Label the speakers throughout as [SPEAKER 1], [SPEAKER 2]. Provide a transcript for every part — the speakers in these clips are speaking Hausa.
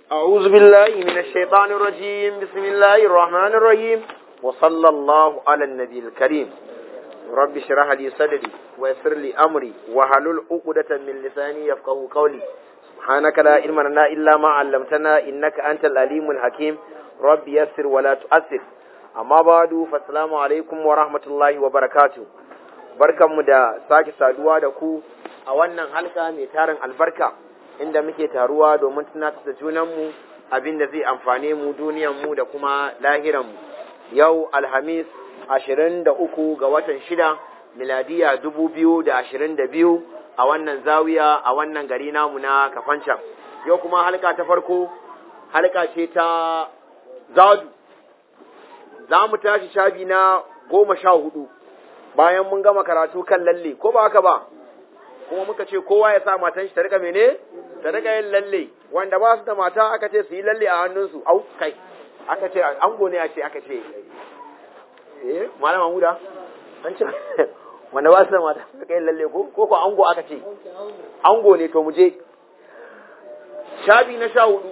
[SPEAKER 1] أعوذ بالله من الشيطان الرجيم بسم الله الرحمن الرحيم وصلى الله على النبي الكريم رب اشرح لي صدري ويسر لي أمري وحلل عقدة من لساني يفقه قولي سبحانك لا علم لنا إلا ما علمتنا إنك أنت العليم الحكيم رب يسر ولا تؤثر أما بعد فالسلام عليكم ورحمة الله وبركاته barkanmu da sake saduwa da ku a wannan halka mai tarin albarka inda muke taruwa domin tunatar da junanmu abin da zai amfane mu duniyanmu da kuma lahiranmu yau alhamis ashirin da uku ga watan shida miladiya dubu biyu da ashirin da biyu a wannan zawiya a wannan gari namu na kafancan yau kuma halka ta farko halka ce ta zadu za mu tashi shabi na goma sha hudu bayan mun gama karatu kan lalle ko ba haka ba kuma muka ce kowa ya sa matan shi ta rika mene ta rika yin lalle wanda ba su da mata aka ce su yi lalle a hannunsu au kai aka ce ango ne a ce aka ce eh malama huda an ce wanda ba su da mata su rika yin lalle ko ko ko ango aka ce ango ne to mu je shabi na sha hudu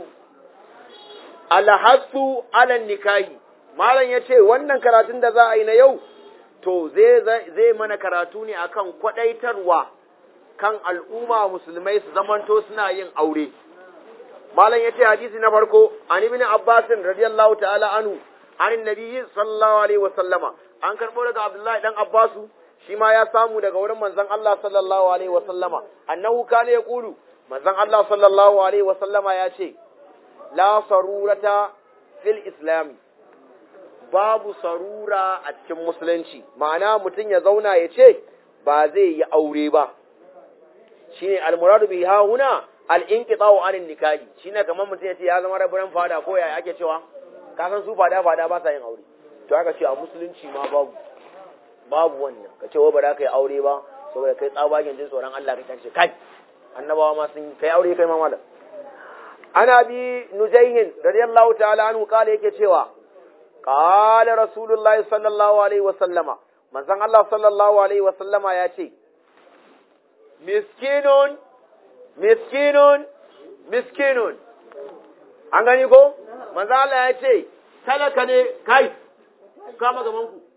[SPEAKER 1] alhassu ala nikahi malam ya ce wannan karatun da za a yi na yau to zai mana karatu ne akan kwadaitarwa kan al'umma musulmai su zamanto suna yin aure malam yace hadisi na farko an ibn abbas radiyallahu ta'ala anhu an nabiyyi sallallahu alaihi wa sallama an karbo daga abdullahi dan abbasu shi ma ya samu daga wurin manzon Allah sallallahu alaihi wa sallama annahu kana yaqulu manzon Allah sallallahu alaihi wa sallama ya ce la sarurata fil islami babu sarura a cikin musulunci ma'ana mutum ya zauna ya ce ba zai yi aure ba shine almuradu bi ha huna al-inqita'u anin nikahi shine kamar mutum ya ce ya zama rabaran fada ko yaya ake cewa ka san su fada fada ba sa yin aure to aka ce a musulunci ma babu babu wannan ka ce wa ba za ka yi aure ba saboda kai tsabagen jin tsoron Allah ka ce kai annabawa ma sun kai aure kai ma malam ana bi nujayhin radiyallahu ta'ala anhu kala yake cewa قال رسول الله صلى الله عليه وسلم manzon Allah sallallahu alaihi wa sallama ya ce miskinun miskinun miskinun an gani ko manzon Allah ya ce talaka ne kai kama gaban ku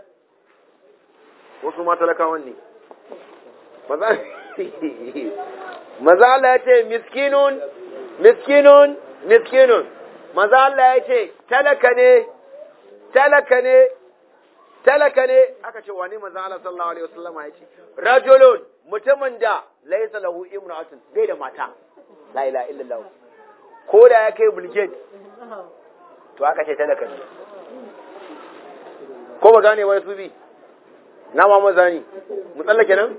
[SPEAKER 1] wasu ma talakawan ne manzon Allah ya ce miskinun miskinun miskinun manzon Allah ya ce talaka ne talaka ne talaka ne aka ce wani manzo Allah sallallahu alaihi wasallam ya ce rajulun mutumin da laysa lahu imra'atun bai da mata la ilaha illallah ko da ya kai bulgate to aka ce talaka ne ko ba gane wai su bi na ma mazani mu tsallake nan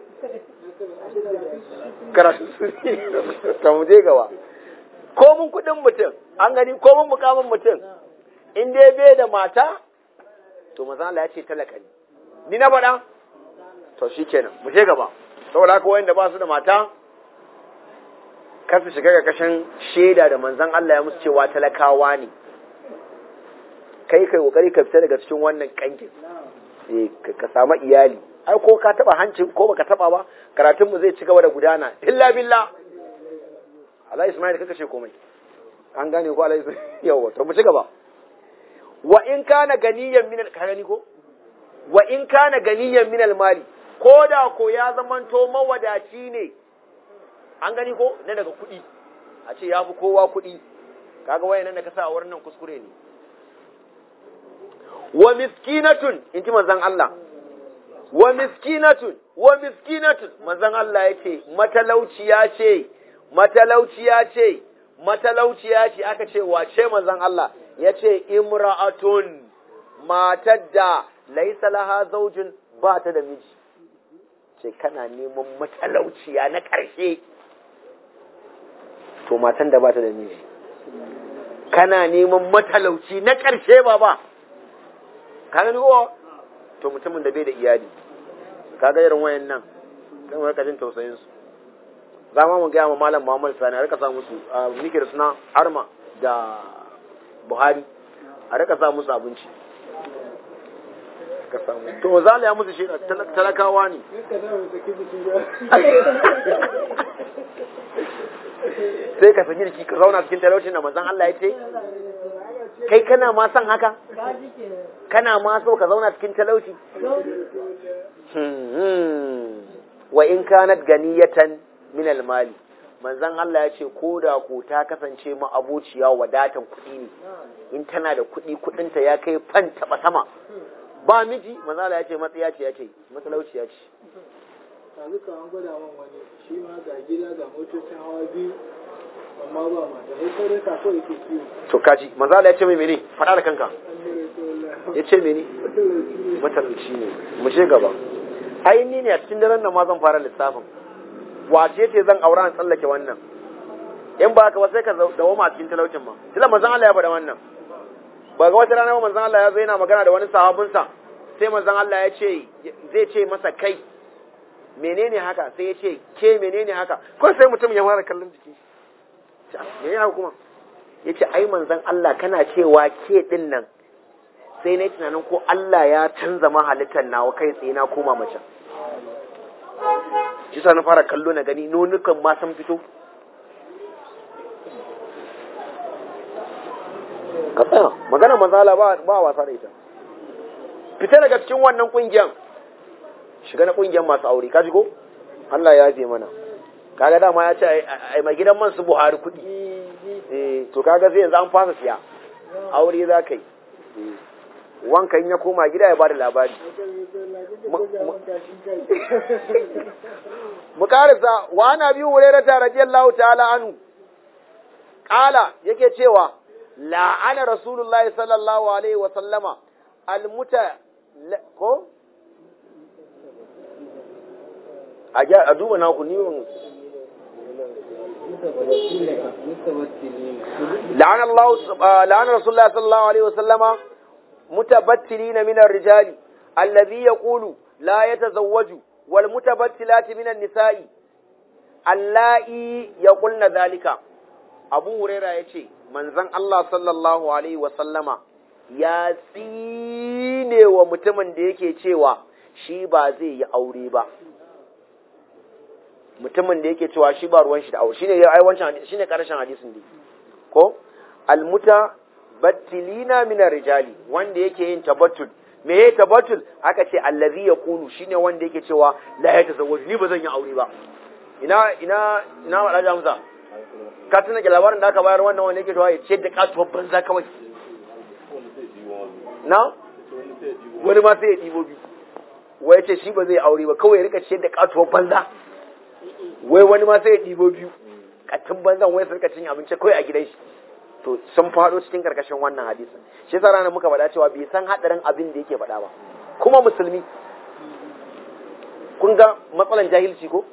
[SPEAKER 1] karatu ka mu je gaba ko mun kudin mutum an gani ko mun mukamin mutum in dai bai da mata to maza Allah ya ce talaka ne ni na faɗa to shi kenan mu je gaba saboda haka wanda ba su da mata kar su shiga ga kashin shaida da manzon Allah ya musu cewa talakawa ne kai kai kokari ka fita daga cikin wannan kankin eh ka samu iyali ai ko ka taba hancin ko baka taba ba karatun mu zai ci gaba da gudana illa billah Allah Ismail kaka ce komai an gane ko Allah yawa to mu ci gaba wa in kana ganiyan min ka gani ko wa in kana ganiyan min mali ko da ko ya zamanto mawadaci ne an gani ko na daga kuɗi a ce ya fi kowa kuɗi kaga wayan nan da ka sa a wurin nan kuskure ne wa miskinatun in ji manzon Allah wa miskinatun wa miskinatun manzon Allah yake matalauciya ce matalauciya ce matalauciya ce aka ce wace manzon Allah ya ce imra'atun matar da laisa laha zaujin ba ta da miji ce kana neman matalauciya na ƙarshe to matan da ba ta da miji kana neman matalauci na ƙarshe ba ba ka gani ko to mutumin da bai da iyali ka ga irin wayan nan kan wani kajin tausayin su za mu gaya ma malam Muhammad Sani a rika sa musu a mikir suna arma da Buhari a rika sa musu abinci ka samu to zala ya musu shaida talakawa ne sai ka saki jiki ka zauna cikin talaucin da manzon Allah ya ce kai kana ma son haka kana ma so ka zauna cikin talauci wa in kanat ganiyatan min almali manzon Allah ya ce ko da ko ta kasance ma abociya wadatan kuɗi ne in tana da kuɗi kuɗinta ya kai fan taɓa sama ba miji manzon Allah ya ce matsaya ce ya ce matalauciya ce
[SPEAKER 2] yanzu ka an gwada man wani shi ma ga gida ga motocin hawa biyu amma ba mata sai sai dai kasuwa yake kiwo
[SPEAKER 1] to kaji manzon Allah ya ce mai mene faɗa da kanka ya ce mene matalauci ne mu je gaba ai ni ne a cikin daren nan ma zan fara lissafin wace ce zan aura in tsallake wannan in ba ka ba sai ka dawo ma cikin talaucin ma tilla manzon Allah ya bada wannan ba ga wata rana manzon Allah ya zo yana magana da wani sahabinsa sai manzon Allah ya ce zai ce masa kai menene haka sai ya ce ke menene haka ko sai mutum ya fara kallon jiki menene haka kuma ya ce ai manzon Allah kana cewa ke din nan sai na yi tunanin ko Allah ya canza ma halittar nawa kai tsaye na koma mace shi sa na fara kallo na gani nonukan ma sun fito ka tsaya magana mazala ba ba wasa da ita fita daga cikin wannan kungiyan shiga na kungiyan masu aure ka ko Allah ya je mana kaga dama ya ce ai mai gidan man su Buhari kuɗi eh to kaga sai yanzu an fasa siya aure za ka yi wankan ya koma gida ya bada labari mu karisa wa ana biyu hurairata radiyallahu ta'ala anhu qala yake cewa la'ana rasulullahi sallallahu alaihi wa sallama almuta ko a duba na ku ni la'ana Allah la'ana rasulullahi sallallahu alaihi wa sallama متبتلين من الرجال الذي يقول لا يتزوج والمتبتلات من النساء اللائي يقولن ذلك أبو هريرة يتي منزن الله صلى الله عليه وسلم ya tsine wa mutumin da yake cewa shi ba zai yi aure ba mutumin da yake cewa shi ba ruwan shi da aure shine ai wancan shine karshen hadisin ne ko almuta battilina min rijali wanda yake yin tabattul me yayi tabattul aka ce allazi yaqulu shine wanda yake cewa la ya tazawwaju ni ba zan yi aure ba ina ina ina wada jamsa ka tuna ga labarin da aka bayar wannan wanda yake cewa ya ce da katuwar banza kawai na wani ma sai ya dibo biyu wai ya ce shi ba zai aure ba kawai ya rika ce da katuwar banza wai wani ma sai ya dibo biyu katin banzan wai su rika cin abinci kawai a gidan shi to sun faɗo cikin karkashin wannan hadisin shi yasa ranar muka faɗa cewa bai san hadarin abin da yake faɗa ba kuma musulmi kun ga matsalan jahilci ko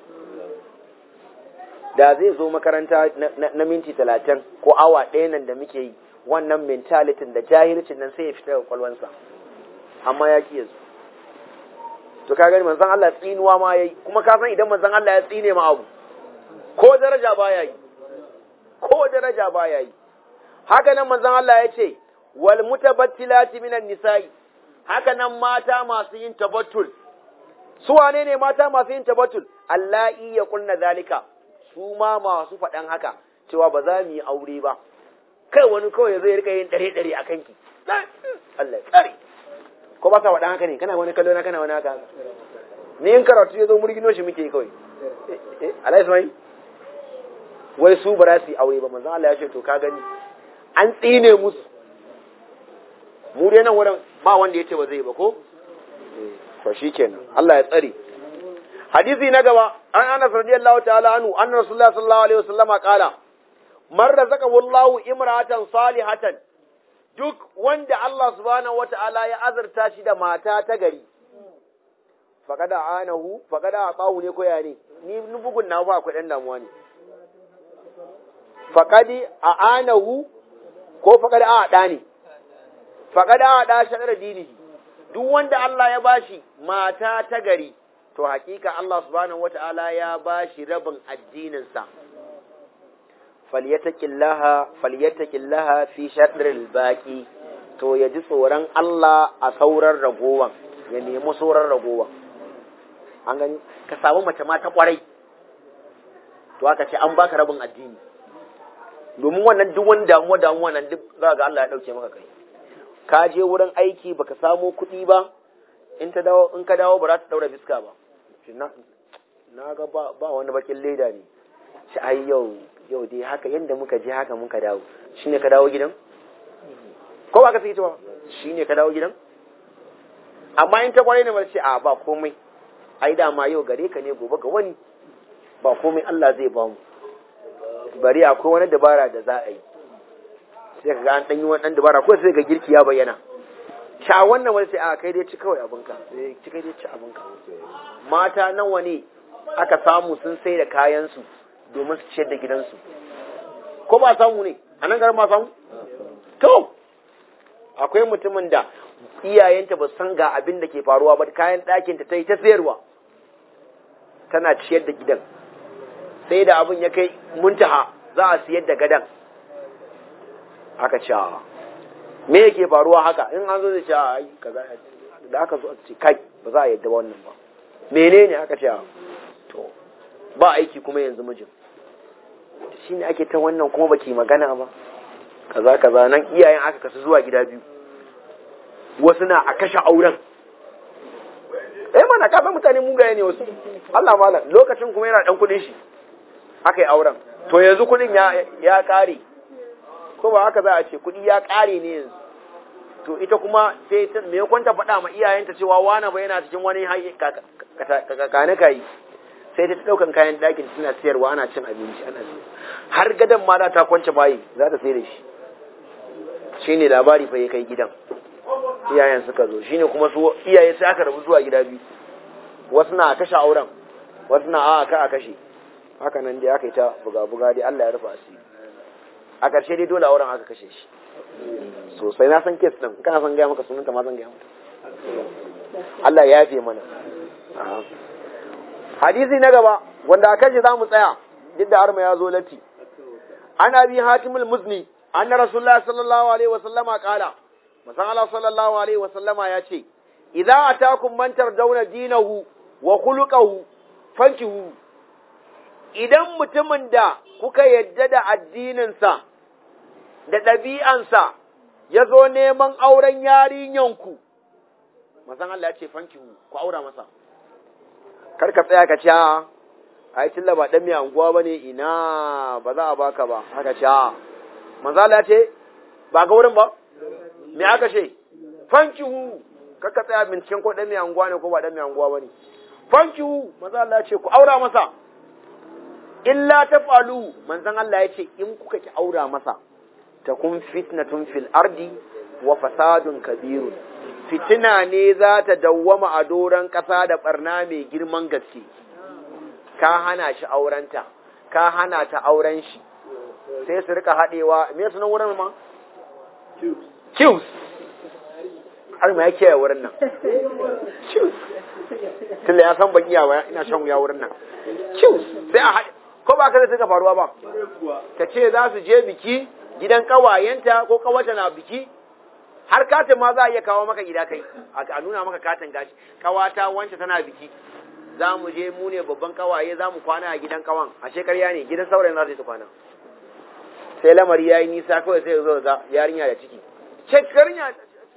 [SPEAKER 1] da zai zo makaranta na minti talatin ko awa ɗaya nan da muke yi wannan mentalitin da jahilcin nan sai ya fita da kwalwansa amma ya ki yanzu to ka gani manzon Allah tsinuwa ma yayi kuma ka san idan manzon Allah ya tsine ma abu ko daraja baya yi ko daraja baya yi haka nan manzon Allah ya ce wal mutabattilati minan nisa'i haka nan mata masu yin tabattul su wane ne mata masu yin tabattul allahi ya kunna zalika su ma masu faɗan haka cewa ba za mu yi aure ba kai wani kawai zai rika yin dare dare a kanki Allah tsare ko ba sa faɗan haka ne kana wani kallo na kana wani haka ni in karatu ya zo murgino shi muke kawai Allah Ismail wai su ba za su yi aure ba manzon Allah ya ce to ka gani an tsine musu mu dai nan wurin ba wanda ya ce ba zai ba ko to shikenan Allah ya tsare hadisi na gaba an Anas radiyallahu ta'ala anhu anna Rasulullah sallallahu alaihi wasallama qala man razaqahu Allahu imra'atan salihatan duk wanda Allah subhanahu wata'ala ya azurta shi da mata ta gari faqada anahu faqada aqahu ne ko ya ne ni bugun na ba akwai dan damuwa ne faqadi a'anahu ko faqada a da ne faqada a da shadar dinihi duk wanda Allah ya bashi mata ta gari to hakika Allah subhanahu wata'ala ya bashi rabin addininsa falyataqillaha falyataqillaha fi shadril baqi to ya ji tsoron Allah a sauran ragowan ya nemi sauran ragowa an gani ka samu mace ma ta kwarai to aka ce an baka rabin addini domin wannan duk wani damuwa damuwa nan duk za ga Allah ya dauke maka kai ka je wurin aiki baka samo kuɗi ba in ta dawo in ka dawo ba za ta daura fiska ba na na ga ba, ba wani bakin leda ne shi ai yau yau dai haka yanda muka je haka muka dawo shine ka dawo gidan ko ba ka sai ba shine ka dawo gidan amma in ta kwarai ne ba ce a ba komai ai dama yau gare ka ne gobe ga wani ba komai Allah zai ba mu bari akwai wani dabara da za a yi sai ka ga an ɗanyi wani ɗan dabara ko sai ga girki ya bayyana sha wannan wani sai a kai dai ci kawai abinka sai ci kai dai ci abinka mata nawa ne aka samu sun sai da kayansu domin su ciyar da gidansu ko ba samu ne a nan garin ma samu to akwai mutumin da iyayenta ba san ga abin da ke faruwa ba kayan ɗakinta ta yi ta sayarwa tana ciyar da gidan sai da abin ya kai muntaha za a siyar da gadan aka ce me yake faruwa haka in an zo zai ce ai kaza da aka zo a ce kai ba za a yadda wannan ba menene aka ce to ba aiki kuma yanzu mijin shine ake ta wannan kuma baki magana ba kaza kaza nan iyayen aka kasu zuwa gida biyu wasu na a kashe auren eh mana ka san mutane mugaye ne wasu Allah malam lokacin kuma yana dan kudin shi aka yi auren to yanzu kudin ya ya kare ko ba haka za a ce kudi ya kare ne yanzu to ita kuma sai ta me kwanta faɗa ma iyayenta cewa wani ba yana cikin wani kakane kai sai ta daukan kayan ɗakin suna siyarwa ana cin abinci ana har gadan ma za ta kwance bayi za ta sai da shi shine labari fa ya kai gidan iyayen suka zo shine kuma su iyaye sai aka rabu zuwa gida biyu wasu na kashe auren wasu na a ka a kashe haka nan dai aka yi ta buga-buga dai Allah ya rufa asiri a ƙarshe dai dole auren aka kashe shi sosai na san kes din kana san gaya maka sunanta ma zan gaya mata Allah ya yafe mana hadisi na gaba wanda a kashe za mu tsaya duk da arma ya zo latti an abi hatimul muzni anna rasulullah sallallahu alaihi wasallama kala masan Allah sallallahu alaihi wasallama ya ce idza atakum man tardawna dinahu wa khuluquhu fankihu idan mutumin da kuka yadda da addininsa da ɗabi'ansa ya zo neman auren yarinyanku, masan Allah ya ce fankihu ku aura masa, kar ka tsaya ka ce, a yi tilla ba ɗan mai anguwa ba ne ina ba za a baka ba, haka ce, masan Allah ya ce, ba ga wurin ba, me aka ce, fankihu, kar ka tsaya binciken ko ɗan mai anguwa ne ko ba ɗan mai anguwa ba ne, fankihu, masan Allah ya ce, ku aura masa, illa ta falu manzan Allah ya ce in kuka ki aura masa ta kun fitnatun fil ardi wa fasadun kabirun fitina ne za ta dawwama a doron ƙasa da barna mai girman gaske ka hana shi aurenta ka hana ta auren shi sai su rika haɗewa me sunan wurin ma Qs har ma yake wurin nan Qs tunda ya san baki yawa ina shan wuya wurin nan Qs sai a haɗe ko ba ka da suka faruwa ba ta ce za su je biki gidan kawayenta ko kawata na biki har katin ma za a iya kawo maka gida kai a nuna maka katin gashi kawata wance tana biki za mu je mu ne babban kawaye za mu kwana a gidan kawan a shekarya ne gidan saurayin za su yi ta kwana sai lamari ya yi nisa kawai sai zo ga yarinya da ciki shekarya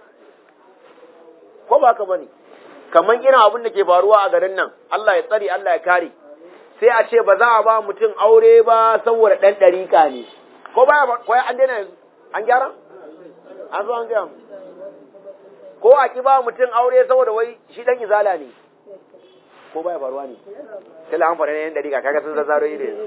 [SPEAKER 1] ko ba ka bane kamar irin abin da ke faruwa a garin nan Allah ya tsare Allah ya kare sai a ce ba za a ba mutum aure ba saboda ɗan ɗariƙa ne ko baya ko an daina yanzu an gyara an zo an gaya ko a ki ba mutum aure saboda wai shi ɗan izala ne ko baya faruwa ne sai la an faɗa yan ɗariƙa kaga sun zazzaro yi ne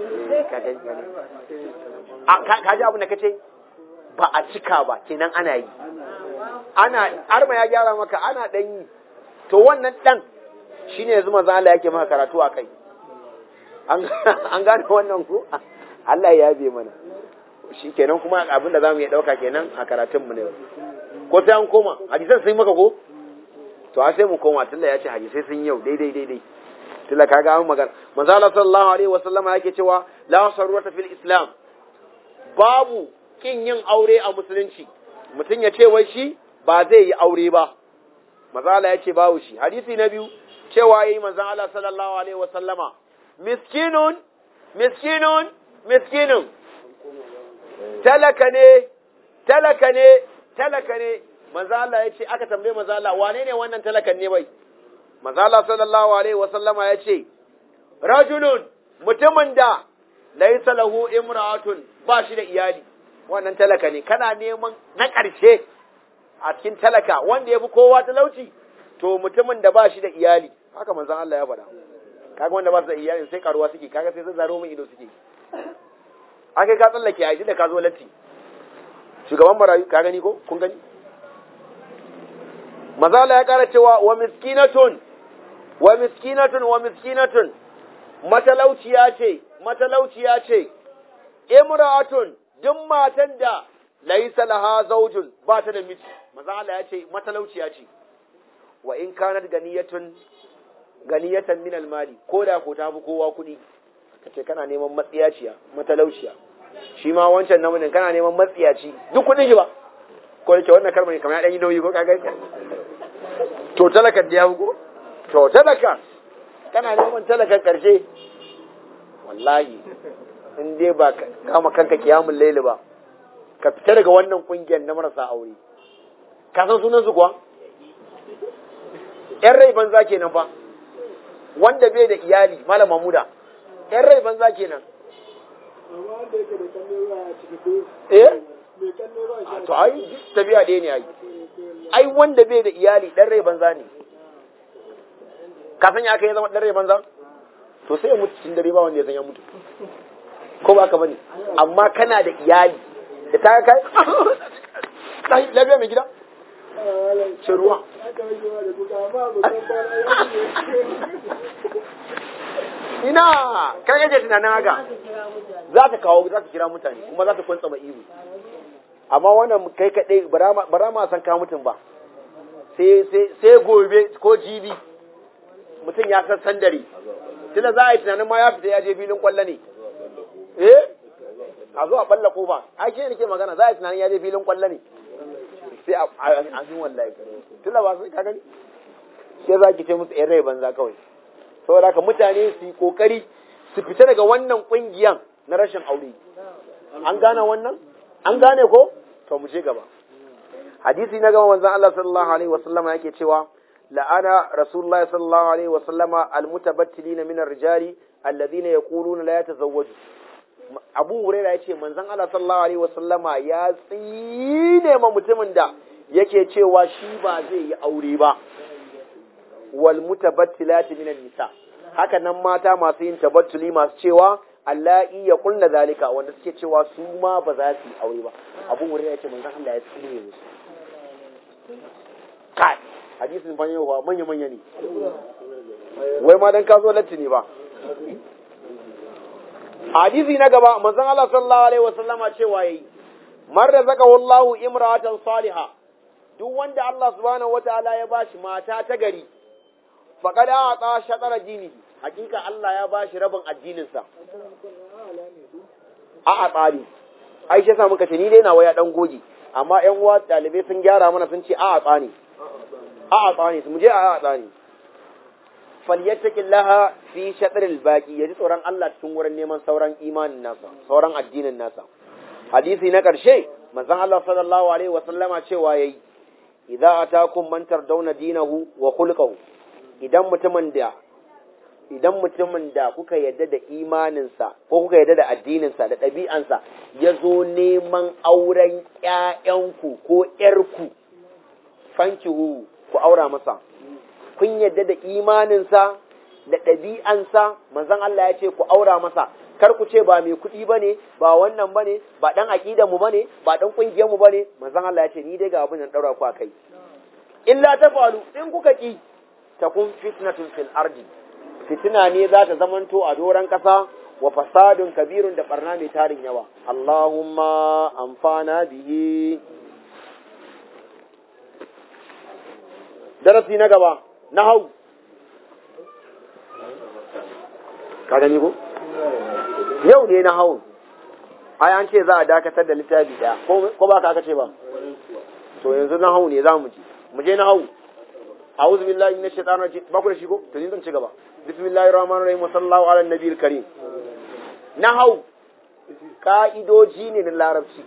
[SPEAKER 1] ka ji abin da kace ba a cika ba kenan ana yi ana arma ya gyara maka ana ɗan yi to wannan ɗan shine yanzu maza Allah yake maka karatu a kai an gane wannan ku Allah ya yabe mana shi kenan kuma abin da za mu iya ɗauka kenan a karatunmu ne ko sai an koma hadisan sun maka ko to a sai mu koma tunda ya ce hadisai sun yau daidai daidai tunda kaga an magana manzo Allah sallallahu alaihi wa sallama yake cewa la sarwata fil islam babu kin yin aure a musulunci mutum ya ce wai shi ba zai yi aure ba manzo Allah ya ce babu shi hadisi na biyu cewa yayi manzo Allah sallallahu alaihi wa sallama miskinun miskinun miskinun talaka ne talaka ne talaka ne manzo Allah ya ce aka tambaye manzo Allah wane ne wannan talakan ne bai manzo Allah sallallahu alaihi wa sallama ya ce rajulun mutumin da laysa lahu imra'atun ba shi da iyali wannan talaka ne kana neman na ƙarshe a cikin talaka wanda ya fi kowa talauci to mutumin da ba shi da iyali haka manzon Allah ya faɗa kaga wanda ba su da iyali sai karuwa suke kaga sai sun zaro min ido suke aka ka tsallake a da ka zo latti shugaban marayu ka gani ko kun gani manzon Allah ya ƙara cewa wa miskinatun wa miskinatun wa miskinatun matalauciya ce matalauciya ce imra'atun duk matan da laisa laha zaujun ba ta da miji maza Allah ya ce matalauciya ce wa in kanat ganiyatun ganiyatan min almali ko da ko ta fi kowa kuɗi kace kana neman matsiyaciya matalauciya shi ma wancan namijin kana neman matsiyaci duk kuɗin shi ba ko yake wannan karma ne kamar ya dan yi nauyi ko kaga to talakan da ya ko to talaka kana neman talakan karshe wallahi in dai ba kama kanka kiyamun laili ba ka fita daga wannan kungiyar na marasa aure ka san sunan su kuwa yan rai banza kenan fa wanda bai da iyali malam mamuda yan rai banza kenan
[SPEAKER 2] amma wanda yake da kallo ba a ciki ko
[SPEAKER 1] eh
[SPEAKER 2] mai kallo ba shi
[SPEAKER 1] to ai tabiya ɗaya ne ai ai wanda bai da iyali dan rai banza ne ka san ya aka yi zama dan rai banza to sai ya mutu cikin dare ba wanda ya san ya mutu ko ba ka bane amma kana da iyali da ta kai kai lafiya mai gida ce ruwa
[SPEAKER 2] aka rage wa da kuka amma ba san kwana
[SPEAKER 1] ina kai kake tunanin haka za ta kawo za ta kira mutane kuma za ta kwantsa ma ihu amma wannan kai kadai bara ma san ka mutum ba sai sai sai gobe ko jibi mutum ya san sandare tunda za a yi tunanin ma ya fita ya je filin kwallo ne eh a zo a balla kofa ai ke nake magana za a yi tunanin ya je filin kwallo ne sai a jin wallahi tunda ba sai ka gani sai za ki ce musu yan rai banza kawai saboda haka mutane su yi kokari su fita daga wannan kungiyan na rashin aure an gane wannan an gane ko to mu je gaba hadisi na gaba manzon Allah sallallahu alaihi wasallama yake cewa la'ana rasulullah sallallahu alaihi wasallama almutabattilina min ar-rijali alladhina yaquluna la yatazawwaju Abu Hurairah yace manzon Allah sallallahu alaihi wasallama ya tsine ma mutumin da yake cewa shi ba zai yi aure ba wal mutabattilati min nisa haka nan mata masu yin tabattuli masu cewa Allahi ya kulla zalika wanda suke cewa su ma ba za su yi aure ba Abu Hurairah yace manzon Allah ya tsine musu kai hadisin fa yau manya manya ne wai ma dan ka zo latti ne ba hadisi na gaba manzon Allah sallallahu alaihi wasallama cewa yayi man razaqahu Allahu imra'atan salihah duk wanda Allah subhanahu wataala ya bashi mata ta gari faqad a'ta shatara dinihi hakika Allah ya bashi rabin addinin sa a a tsari ai shi yasa muka ce ni dai na waya dan goge amma ƴan uwa dalibai sun gyara mana sun ce a a tsani a a tsani mu je a a tsani falyattaqillaha fi shatril baqi yaji tsoron Allah cikin wurin neman sauran imanin nasa sauran addinin nasa hadisi na karshe manzon Allah sallallahu alaihi wa sallama cewa yayi idza atakum man tardawna dinahu wa khulquhu idan mutumin da idan mutumin da kuka yadda da imaninsa ko kuka yadda da addininsa da ɗabi'ansa ya zo neman auren ‘ya'yanku ko ‘yarku, fankihu ku aura masa, kun yadda da imaninsa da ɗabi'ansa, manzon Allah ya ce ku aura masa, kar ku ce ba mai kuɗi ba ne, ba wannan ba ne, ba ɗan aƙidanmu ba ne, ba ɗan ƙungiyarmu ba ne, manzon Allah ya ce ni dai ga abin da ɗaura ku a kai. Illa ta falu, in kuka ƙi, ta kun fitnatun fil ardi, fitina ne za ta zamanto a doron ƙasa wa fasadun kabirun da barna mai tarin yawa. Allahumma amfana bihi. Darasi na gaba, na hau. Ka gani ko? Yau ne na hau. Ai an ce za a dakatar da littafi ɗaya, ko ba ka aka ce ba? To yanzu na hau ne za mu je. Mu je na hau. a'udhu billahi minash shaitanir rajim ba ku da shi ko to ni zan ci gaba bismillahir rahmanir rahim wa sallallahu ala nabiyil karim nahau ka'idoji ne na larabci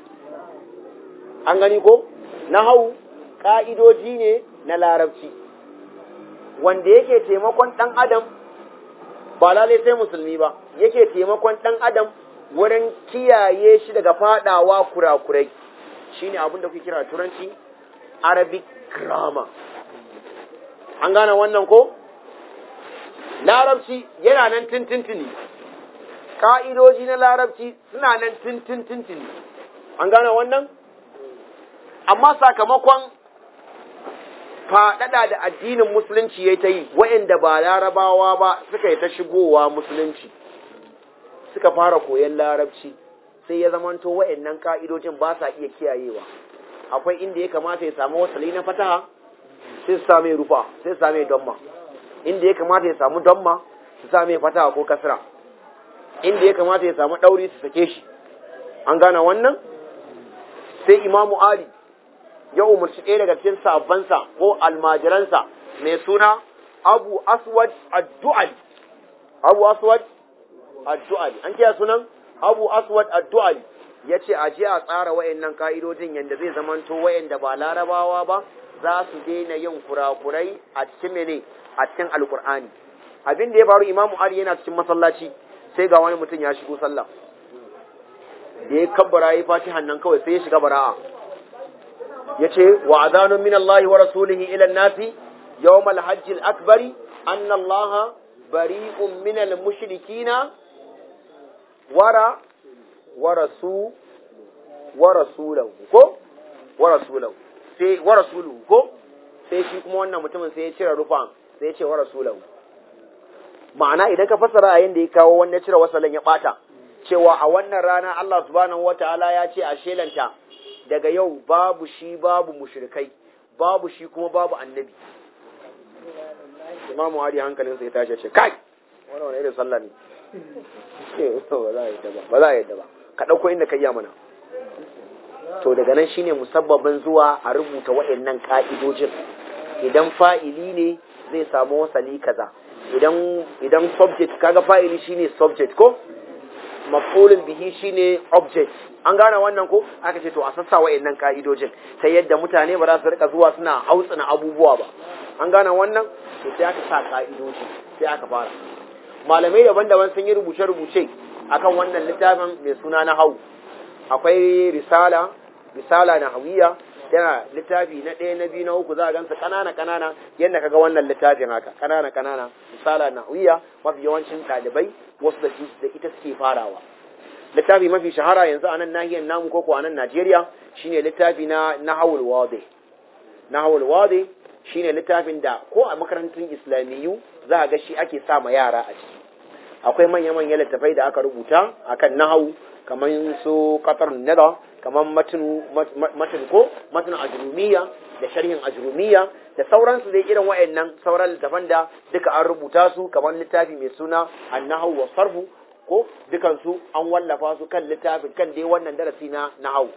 [SPEAKER 1] an gani ko nahau ka'idoji ne na larabci wanda yake taimakon dan adam ba lalai sai musulmi ba yake taimakon dan adam wurin kiyaye shi daga fadawa kurakurai shine abin da kuke kira turanci arabic grammar an gane wannan ko larabci yana nan tintintini ka'idoji na larabci suna nan tintintini an gane wannan amma sakamakon faɗaɗa da addinin musulunci ya ta yi wa'inda ba larabawa ba suka yi ta shigowa musulunci suka fara koyon larabci sai ya zamanto wa'annan ka'idojin ba sa iya kiyayewa akwai inda ya kamata ya samu wasali na fataha sai su same rufa sai su same damma inda ya kamata ya samu damma su same fataha ko kasra inda ya kamata ya samu ɗauri su sake shi an gane wannan sai imamu ali ya umarci ɗaya daga cikin sabansa ko almajiransa mai suna abu aswad addu'ali abu aswad addu'ali an kiyaye sunan abu aswad addu'ali ya ce a je a tsara wayannan ka'idojin yadda zai zamanto wayanda ba larabawa ba za su daina yin kurakurai a cikin mene a cikin alkur'ani abin da ya faru imamu ali yana cikin masallaci sai ga wani mutum ya shigo sallah da ya kabbara ya fatihan nan kawai sai ya shiga bara'a ya ce wa azanun min Allah wa rasulihi ila nasi yawm al-hajj al-akbari anna Allah bari'un min al-mushrikina wara wa rasu wa rasulahu ko wa rasulahu sai wa rasuluhu ko sai shi kuma wannan mutumin sai ya cire rufan sai ya ce wa rasulahu ma'ana idan ka fassara a yanda ya kawo wanda cire wasalan ya bata cewa a wannan rana Allah subhanahu wataala ya ce a shelanta daga yau babu shi babu mushrikai babu shi kuma babu annabi imamu hadi hankalinsa ya tashi ce kai wani wani irin sallah ne ba za a yadda ba ba za a yadda ba ka ɗauko inda ka iya mana to daga nan shine musabbabin zuwa a rubuta waɗannan ka'idojin idan fa'ili ne zai samu wasali kaza idan idan subject kaga fa'ili shine subject ko maf'ulun bihi shine object an gane wannan ko aka ce to a sassa wayannan ka'idojin ta yadda mutane ba za su rika zuwa suna hautsina abubuwa ba an gane wannan to sai aka sa ka'idoji sai aka fara malamai daban-daban sun yi rubuce-rubuce akan wannan littafin mai suna na hau akwai risala risala na hawiya yana littafi na ɗaya na biyu na uku za a gansa ƙanana ƙanana yadda kaga wannan littafin haka ƙanana ƙanana risala na hawiya mafi yawancin ɗalibai wasu da da ita suke farawa littafi mafi shahara yanzu a nan nahiyar namu ko a nan Najeriya shine littafi na Nahawul Wadi Nahawul Wadi shine littafin da ko a makarantun Islamiyyu za a ga shi ake sa ma yara a ciki akwai manya-manyan littafai da aka rubuta akan nahawu kamar su qatar nada kamar matnu matn ko matn ajrumiya da sharhin ajrumiya da sauransu dai irin wayannan sauran littafan da duka an rubuta su kamar littafi mai suna an-nahwu wa sarfu ko dukan su an wallafa su kan littafin kan dai wannan darasi na nahwu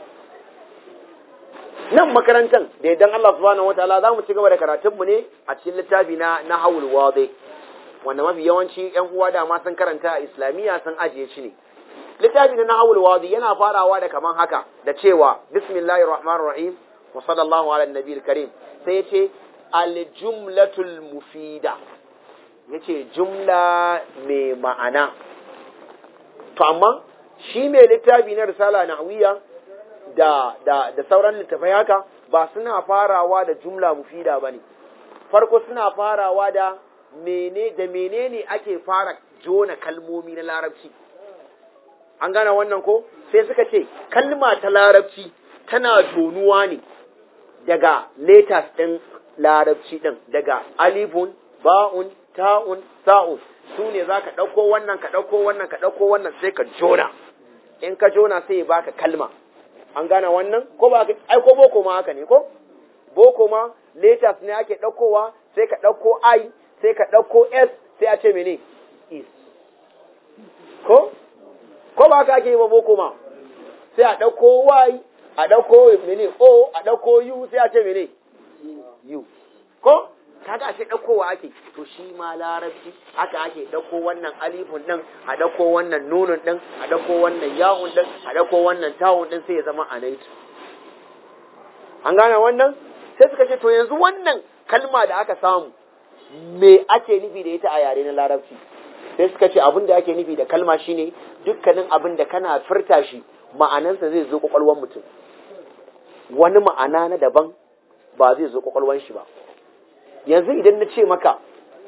[SPEAKER 1] nan makarantar da idan Allah subhanahu wataala za mu ci gaba da karatunmu ne a cikin littafi na nahawul wadi wanda mafi yawanci yan uwa da ma sun karanta a islamiyya sun ajiye shi ne littafi na nahawul wadi yana farawa da kaman haka da cewa bismillahir rahmanir rahim wa sallallahu ala nabiyil karim sai yace al jumlatul mufida yace jumla mai ma'ana to amma shi mai littafi na risala nahwiya da, da, da sauran littafai haka ba suna farawa da jumla mufida ba ne farko suna farawa da mene da menene ake fara jona kalmomi na larabci an gane wannan ko sai suka ce kalma ta larabci tana jonuwa ne daga letters ɗin larabci ɗin daga alifun ba'un ta'un sa'un su ne za ka ɗauko wannan ka ɗauko wannan ka ɗauko wannan sai ka jona in ka jona sai ya baka kalma an gane wannan ko ba ai ko boko ma haka ne ko boko ma letters ne ake ɗaukowa sai ka ɗauko i sai ka ɗauko s sai a ce mene is ko ko ba haka ake yi ba boko ma sai a ɗauko y a ɗauko mene o a ɗauko u sai a ce mene u ko kaga ashe ɗaukowa ake to shi ma larabci haka ake ɗauko wannan alifun ɗin a ɗauko wannan nunun ɗin a ɗauko wannan yawun ɗin a ɗauko wannan tawun ɗin sai ya zama anaitu an gane wannan sai suka ce to yanzu wannan kalma da aka samu me ake nufi da ita a yare na larabci sai suka ce abin da ake nufi da kalma shine dukkanin abin da kana furta shi ma'anansa zai zo kwakwalwar mutum wani ma'ana na daban ba zai zo kwakwalwar shi ba yanzu idan na ce maka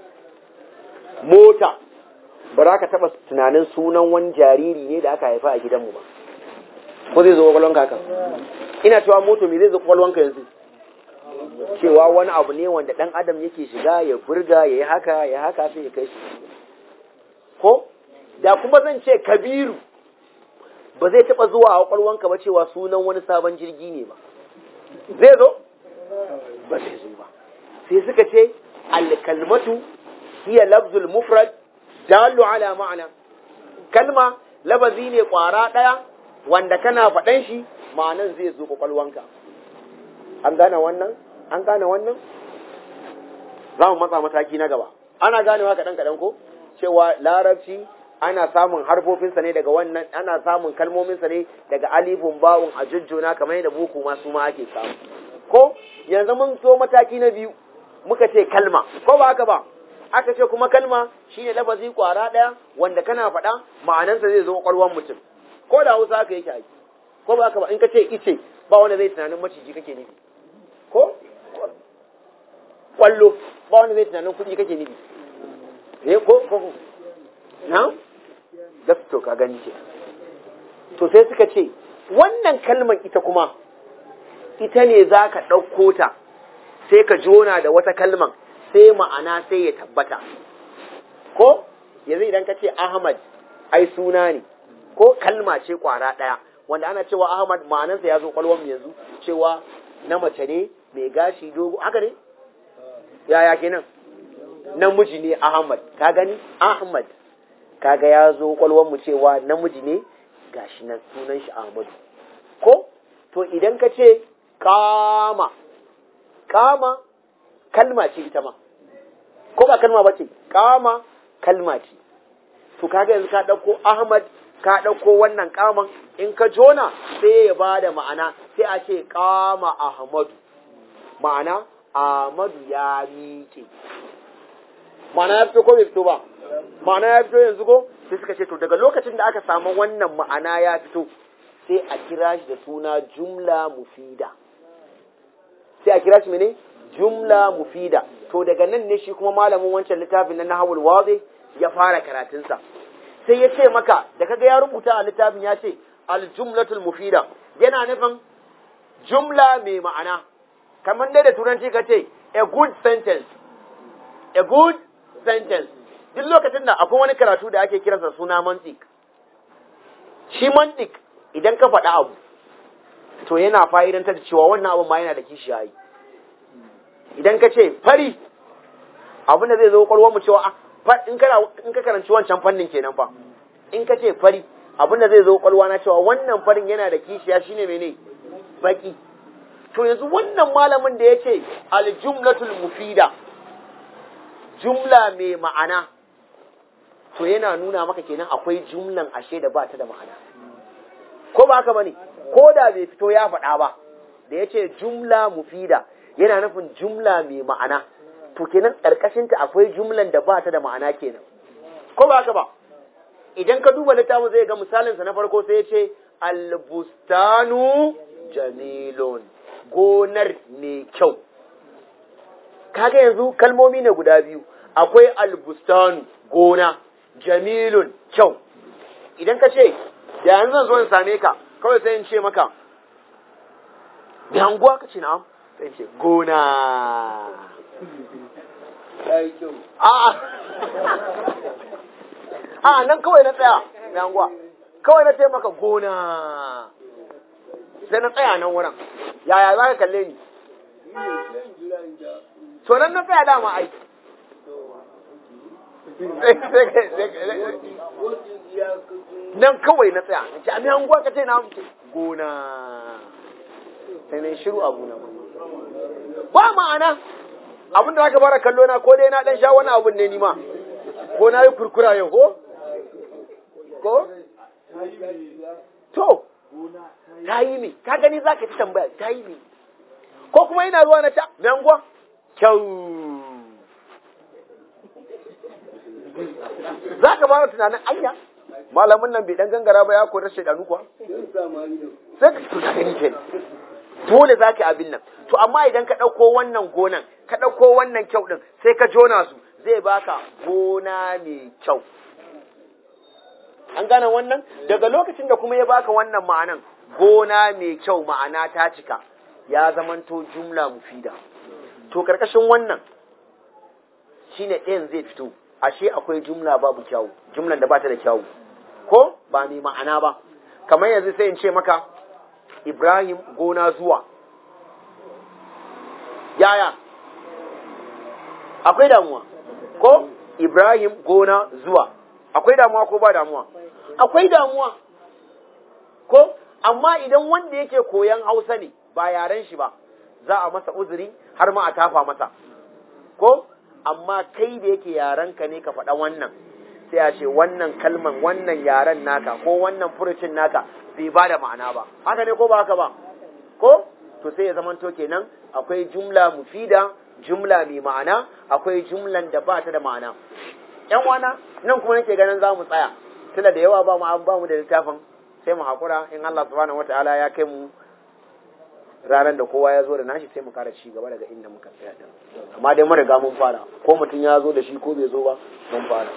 [SPEAKER 1] mota ba za ka taɓa tunanin sunan wani jariri ne da aka haifa a gidanmu ba ko zai zo kwakwalwanka haka ina cewa moto me zai zo kwakwalwanka yanzu cewa wani abu ne wanda ɗan adam yake shiga ya burga ya yi haka ya haka sai ya kai shi ko da kuma zan ce kabiru ba zai taɓa zuwa a kwakwalwanka ba cewa sunan wani sabon jirgi ne ba zai zo ba zai zo ba sai suka ce alkalmatu hiya lafzul mufrad dalu ala ma'ana kalma labazi ne kwara ɗaya wanda kana faɗan shi ma'anan zai zo kwakwalwanka an gane wannan an gane wannan za mu matsa mataki na gaba ana ganewa kaɗan kaɗan ko cewa larabci ana samun harfofinsa ne daga wannan ana samun kalmominsa ne daga alifun ba'un a jujjuna kamar yadda buku ma su ma ake samu ko yanzu mun so mataki na biyu muka ce kalma ko ba haka ba aka ce kuma kalma shine lafazi kwara ɗaya wanda kana faɗa ma'anansa zai zo kwakwalwar mutum ko da hausa haka yake aiki ko ba haka ba in ka ce ice ba wanda zai tunanin maciji kake nufi ko kwallo ba wanda zai tunanin kuɗi kake nufi eh ko ko na to ka gani ce to sai suka ce wannan kalmar ita kuma ita ne za ka ɗauko ta sai ka jona da wata kalman sai ma'ana sai ya tabbata ko yanzu idan ka ce ahmad ai suna ne ko kalma ce kwara ɗaya wanda ana cewa ahmad ma'anarsa ya zo kwalwar yanzu cewa na mace ne mai gashi dogo haka ne yaya kenan namiji ne ahmad ka gani ahmad kaga ya zo kwalwar mu cewa namiji ne gashi nan sunan shi ahmadu ko to idan ka ce kama kama kalma ce ita ma ko ba kalma ba ce kama kalma ce to kaga yanzu ka ɗauko ahmad ka ɗauko wannan kaman in ka jona sai ya ba da ma'ana sai a ce kama ahmadu ma'ana ahmadu ya miƙe ma'ana ya fito ko bai fito ba ma'ana ya fito yanzu ko sai suka ce to daga lokacin da aka samu wannan ma'ana ya fito sai a kira shi da suna jumla mufida sai a kira shi mene jumla mufida to daga nan ne shi kuma malamin wancan littafin na nahawul wazi ya fara karatunsa sai ya ce maka da kaga ya rubuta a littafin ya ce aljumlatul mufida yana nufin jumla mai ma'ana kamar dai da turanci ka ce a good sentence a good sentence duk lokacin da akwai wani karatu da ake kiransa suna mantik shi mantik idan ka faɗa abu to yana fa'idantar da cewa wannan abu ma yana da kishiyayi idan ka ce fari abin da zai zo kwalwar mu cewa in ka karanci wancan fannin kenan fa in ka ce fari abin da zai zo kwalwa na cewa wannan farin yana da kishiya shine mene baki to yanzu wannan malamin da ya ce aljumlatul mufida jumla mai ma'ana to yana nuna maka kenan akwai jumlan ashe da ba ta da ma'ana ko ba haka bane ko da bai fito ya faɗa ba da ya ce jumla mufida yana nufin jumla mai ma'ana to kenan ƙarƙashinta akwai jumlan da ba ta da ma'ana kenan ko ba haka ba idan ka duba littafin zai ga misalinsa na farko sai ya ce albustanu jamilun gonar mai kyau kaga yanzu kalmomi ne guda biyu akwai albustanu gona jamilun kyau idan ka ce da yanzu zan zo in same ka kawai sai in ce maka da hanguwa ka ce na'am sai in ce gona a nan kawai na tsaya da hanguwa kawai na ce maka gona sai na tsaya nan wurin yaya za ka kalle ni to nan na tsaya dama aiki nan kawai na tsaya na ce a miyan gwa ka ce na mutu gona sai na shiru abu na ba ma'ana abin da aka fara kallo na ko dai na dan sha wani abun ne ni ma ko na yi kurkura yau ko ko to ta yi mi ka gani za ka ci tambaya ta yi mi ko kuma ina zuwa na ta menguwa kyau za ka fara tunanin anya malamin nan bai dan gangara ba ya koyar shaidanu kuwa sai ka tuka gani ke dole za ka yi abin nan to amma idan ka ɗauko wannan gonan ka ɗauko wannan kyau ɗin sai ka jona su zai baka gona mai kyau an gane wannan daga lokacin da kuma ya baka wannan ma'anan gona mai kyau ma'ana ta cika ya zamanto jumla mufida to karkashin wannan shine ɗayan zai fito ashe akwai jumla babu kyawu jumlan da bata da kyawu ko ba mai ma'ana ba kamar yanzu sai in ce maka Ibrahim gona zuwa yaya akwai damuwa ko Ibrahim gona zuwa akwai damuwa ko ba damuwa akwai damuwa ko amma idan wanda yake koyan Hausa ne ba yaren shi ba za a masa uzuri har ma a tafa masa ko amma kai da yake yarenka ne ka faɗa wannan sai a ce wannan kalman wannan yaren naka ko wannan furucin naka bai ba da ma'ana ba haka ne ko ba haka ba ko to sai ya zamanto kenan akwai jumla mufida jumla mai ma'ana akwai jumlan da ba ta da ma'ana yan wana nan kuma nake ganin za mu tsaya tunda da yawa ba mu ba mu da littafin sai mu hakura in Allah subhanahu wataala ya kai mu ranar da kowa ya zo da nashi sai mu kara ci gaba daga inda muka tsaya din amma dai mun riga mun fara ko mutum ya zo da shi ko bai zo ba mun fara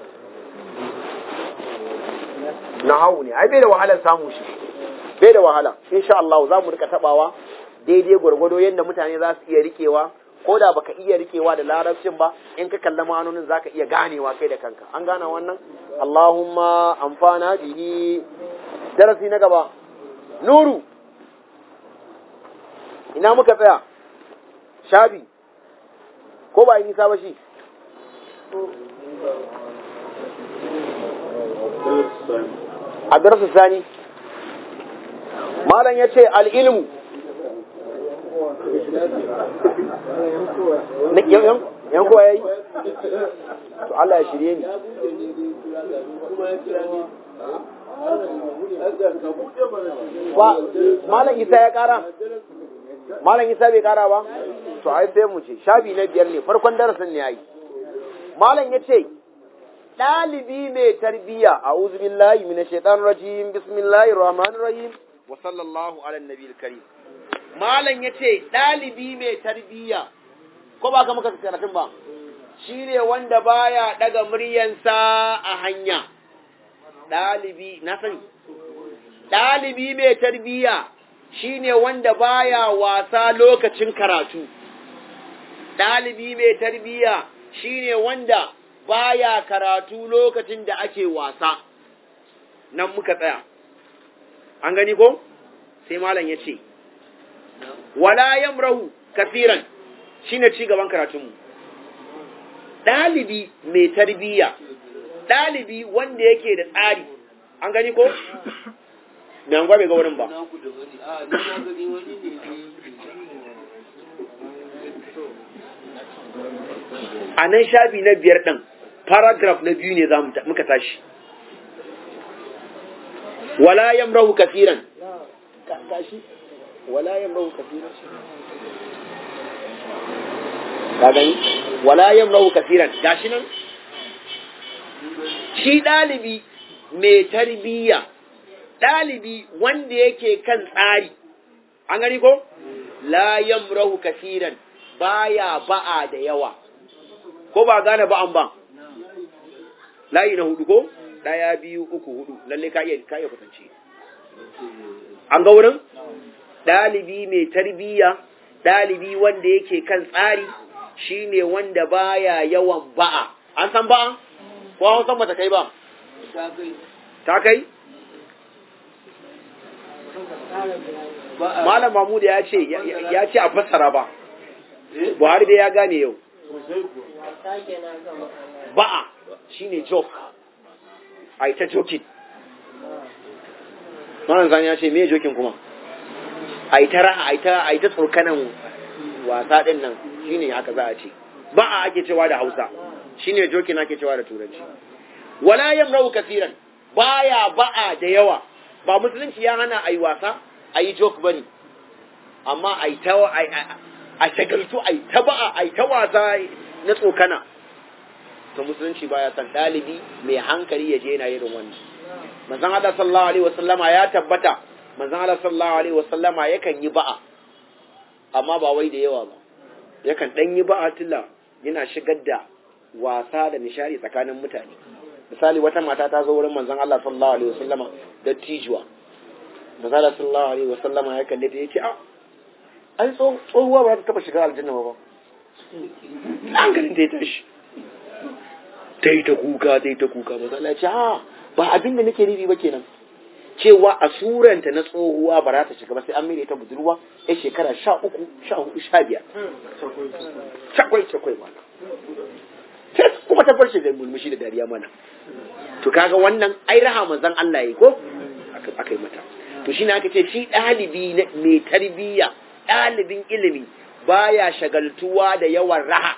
[SPEAKER 1] nahawu ne ai bai da wahalar samu shi bai da wahala insha Allah za mu rika tabawa daidai gwargwado yadda mutane za su iya rikewa ko da baka iya rikewa da larabcin ba in ka kalla ma'anonin zaka iya ganewa kai da kanka an gane wannan Allahumma amfana bihi darasi na gaba nuru ina muka tsaya shabi ko ba yi nisa ba shi a darasa sani malam ya ce al'ilmu yan kowa ya yi to Allah ya shirye ni malam isa ya kara malam isa bai kara ba to ai sai mu ce shafi na biyar ne farkon darasin ne ai malam ya ce ɗalibi mai tarbiyya a billahi minash shaitanir rajim bismillahir rahmanir rahim wa sallallahu ala nabiyil karim malam ya ce ɗalibi mai tarbiyya ko ba ka muka karatun ba shine wanda baya daga muryansa a hanya ɗalibi na sani ɗalibi mai tarbiyya shine wanda baya wasa lokacin karatu ɗalibi mai tarbiyya shine wanda baya karatu lokacin da ake wasa nan muka tsaya an gani ko sai malam ya ce wala yamrahu kafiran shine ci gaban karatunmu ɗalibi mai tarbiyya ɗalibi wanda yake da tsari an gani ko mai an bai ga wurin ba a nan shafi na biyar ɗin paragraph na biyu ne za muka tashi wala yamrahu kafiran tashi wala yamrahu kafiran ka gani wala yamrahu kafiran gashi nan shi ɗalibi mai tarbiyya ɗalibi wanda yake kan tsari an gani ko la yamrahu kafiran baya ba'a da yawa ko ba gane ba'an ba layi na hudu ko ɗaya biyu uku hudu lalle ka iya ka iya kwatance an ga wurin ɗalibi mai tarbiyya ɗalibi wanda yake kan tsari shine wanda baya yawan ba'a an san ba'a ko an san bata kai ba ta kai malam mahmud ya ce ya ce a fassara ba buhari dai ya gane yau ba'a shine joke a ita joking malam zani ya ce me joking kuma a ita raha a ita tsokanan wasa din nan shine haka za a ce ba'a ake cewa da Hausa shine jokin ake cewa da turanci wala yamrau kasiran baya ba'a da yawa ba musulunci ya hana ayi wasa ayi joke bane amma ai ta a shagaltu ai ta ba'a ai ta wasa na tsokana to musulunci baya san dalibi mai hankali ya je yana irin wannan manzon Allah sallallahu alaihi wasallama ya tabbata manzon Allah sallallahu alaihi wasallama yakan yi ba'a amma ba wai da yawa ba yakan dan yi ba'a tilla yana shigar da wasa da nishari tsakanin mutane misali wata mata ta zo wurin manzon Allah sallallahu alaihi wasallama da tijuwa manzon Allah sallallahu alaihi wasallama ya kalle ta yace a ai tsohuwa ba ta taba shiga aljanna ba hankalin ta ya tashi ta yi ta kuka ta yi ta kuka manzon Allah ya ce a ba abin da nake nufi ba kenan cewa a suranta na tsohuwa ba za ta shiga ba sai an mere ta budurwa ya shekara sha uku sha hudu sha biyar cakwai cakwai mana sai kuma ta farce da mulmushi da dariya mana to kaga wannan ai raha manzon Allah yayi ko aka yi mata to shine aka ce shi dalibi mai tarbiyya dalibin ilimi baya shagaltuwa da yawan raha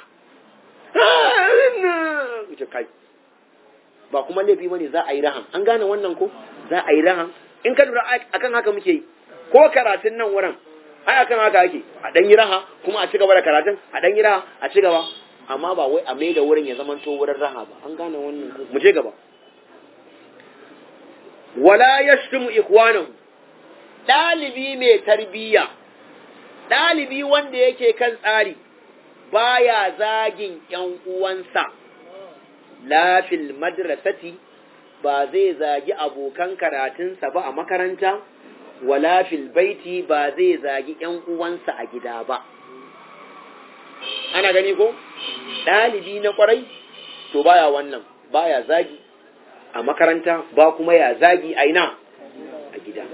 [SPEAKER 1] kai ba kuma laifi bane za a yi rahan an gane wannan ko za a yi rahan in ka lura akan haka muke yi ko karatun nan wurin ai akan haka ake a dan yi raha kuma a ci gaba da karatun a dan yi raha a ci gaba amma ba wai a mai da wurin ya zama to wurin raha ba an gane wannan ko mu je gaba wala yashtumu ikhwanahu dalibi mai tarbiyya dalibi wanda yake kan tsari baya zagin ƴan uwansa lafil madrasati ba zai zagi abokan karatunsa ba a makaranta, wala fil baiti ba zai zagi ‘yan uwansa a gida ba. Ana gani ko? Ɗalibi na ƙwarai, to baya wannan, baya zagi a makaranta ba kuma ya zagi a ina a gida.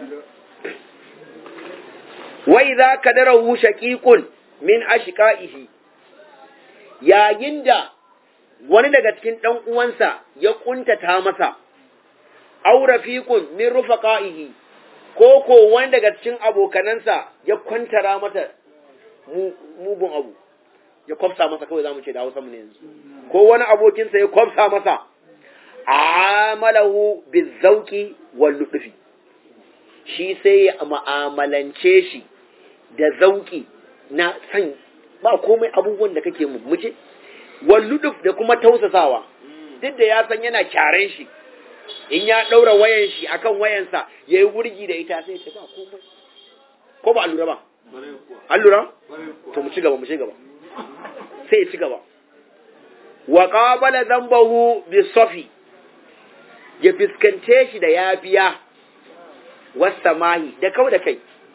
[SPEAKER 1] Wai za ka darahu shaƙiƙun min ashika'ihi, yayin da wani daga cikin ɗan uwansa ya ƙuntata masa, aw rafiqun min rufaqaihi ko ko wani daga cikin abokanansa ya kwantara mata mugun abu ya kwafsa masa kawai zamu ce da Hausa mu ne yanzu ko wani abokinsa ya kwafsa masa amalahu bizauki wal lutfi shi sai ya mu'amalance shi da zauki na san ba komai abubuwan da kake mu muje wal lutf da kuma tausasawa duk da ya san yana kyaren shi in ya ɗaura wayan shi akan wayansa ya yi wurgi da ita sai ce ba komai ko ba allura ba allura to mu ci gaba mu ci gaba sai ya ci gaba wa qabala dhanbahu bi safi ya fiskance shi da yafiya wasamahi da kau da kai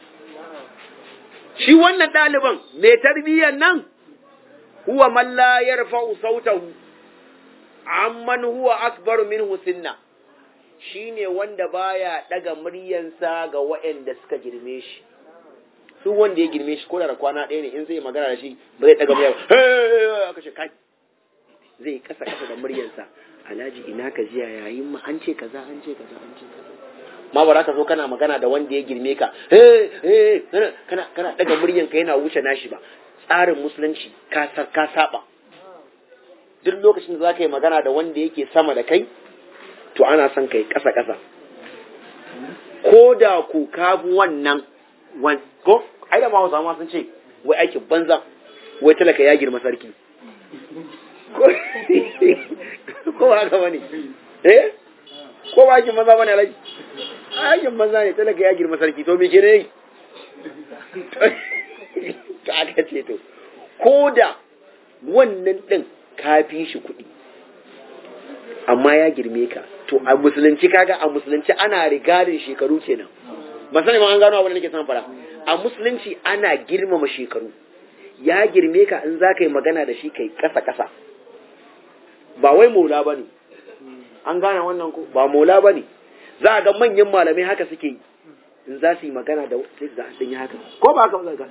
[SPEAKER 1] shi wannan ɗaliban mai tarbiyyar nan huwa man la yarfa'u sautahu amman huwa akbaru minhu sinna shi ne wanda baya daga muryansa ga waɗanda suka girme shi su wanda ya girme shi ko da kwana ɗaya ne in zai magana da shi ba zai daga murya aka ce kai zai kasa kasa da muryansa alhaji ina ka jiya yayin ma an ce kaza an ce kaza an ce kaza ma ba za ka zo kana magana da wanda ya girme ka kana kana daga muryanka yana wuce nashi ba tsarin musulunci ka ka saba duk lokacin da za ka yi magana da wanda yake sama da kai to ana son kai ƙasa-ƙasa ko da ku kafu wannan ko ai da mawa zama sun ce wai aikin banza wai talaka ya girma sarki ko ba haka bane eh ko ba aikin banza bane alaji aikin banza ne talaka ya girma sarki to me gine to aka ce to ko da wannan din ka fi shi kuɗi amma ya girme ka to a musulunci kaga a musulunci ana rigarin shekaru kenan ba sani ma an gano abin da nake son fara a musulunci ana girmama shekaru ya girme ka in za ka yi magana da shi kai kasa kasa ba wai maula ba ne an gane wannan ko ba maula ba ne za a ga manyan malamai haka suke yi in za su yi magana da sai za a yi haka ko ba haka ba za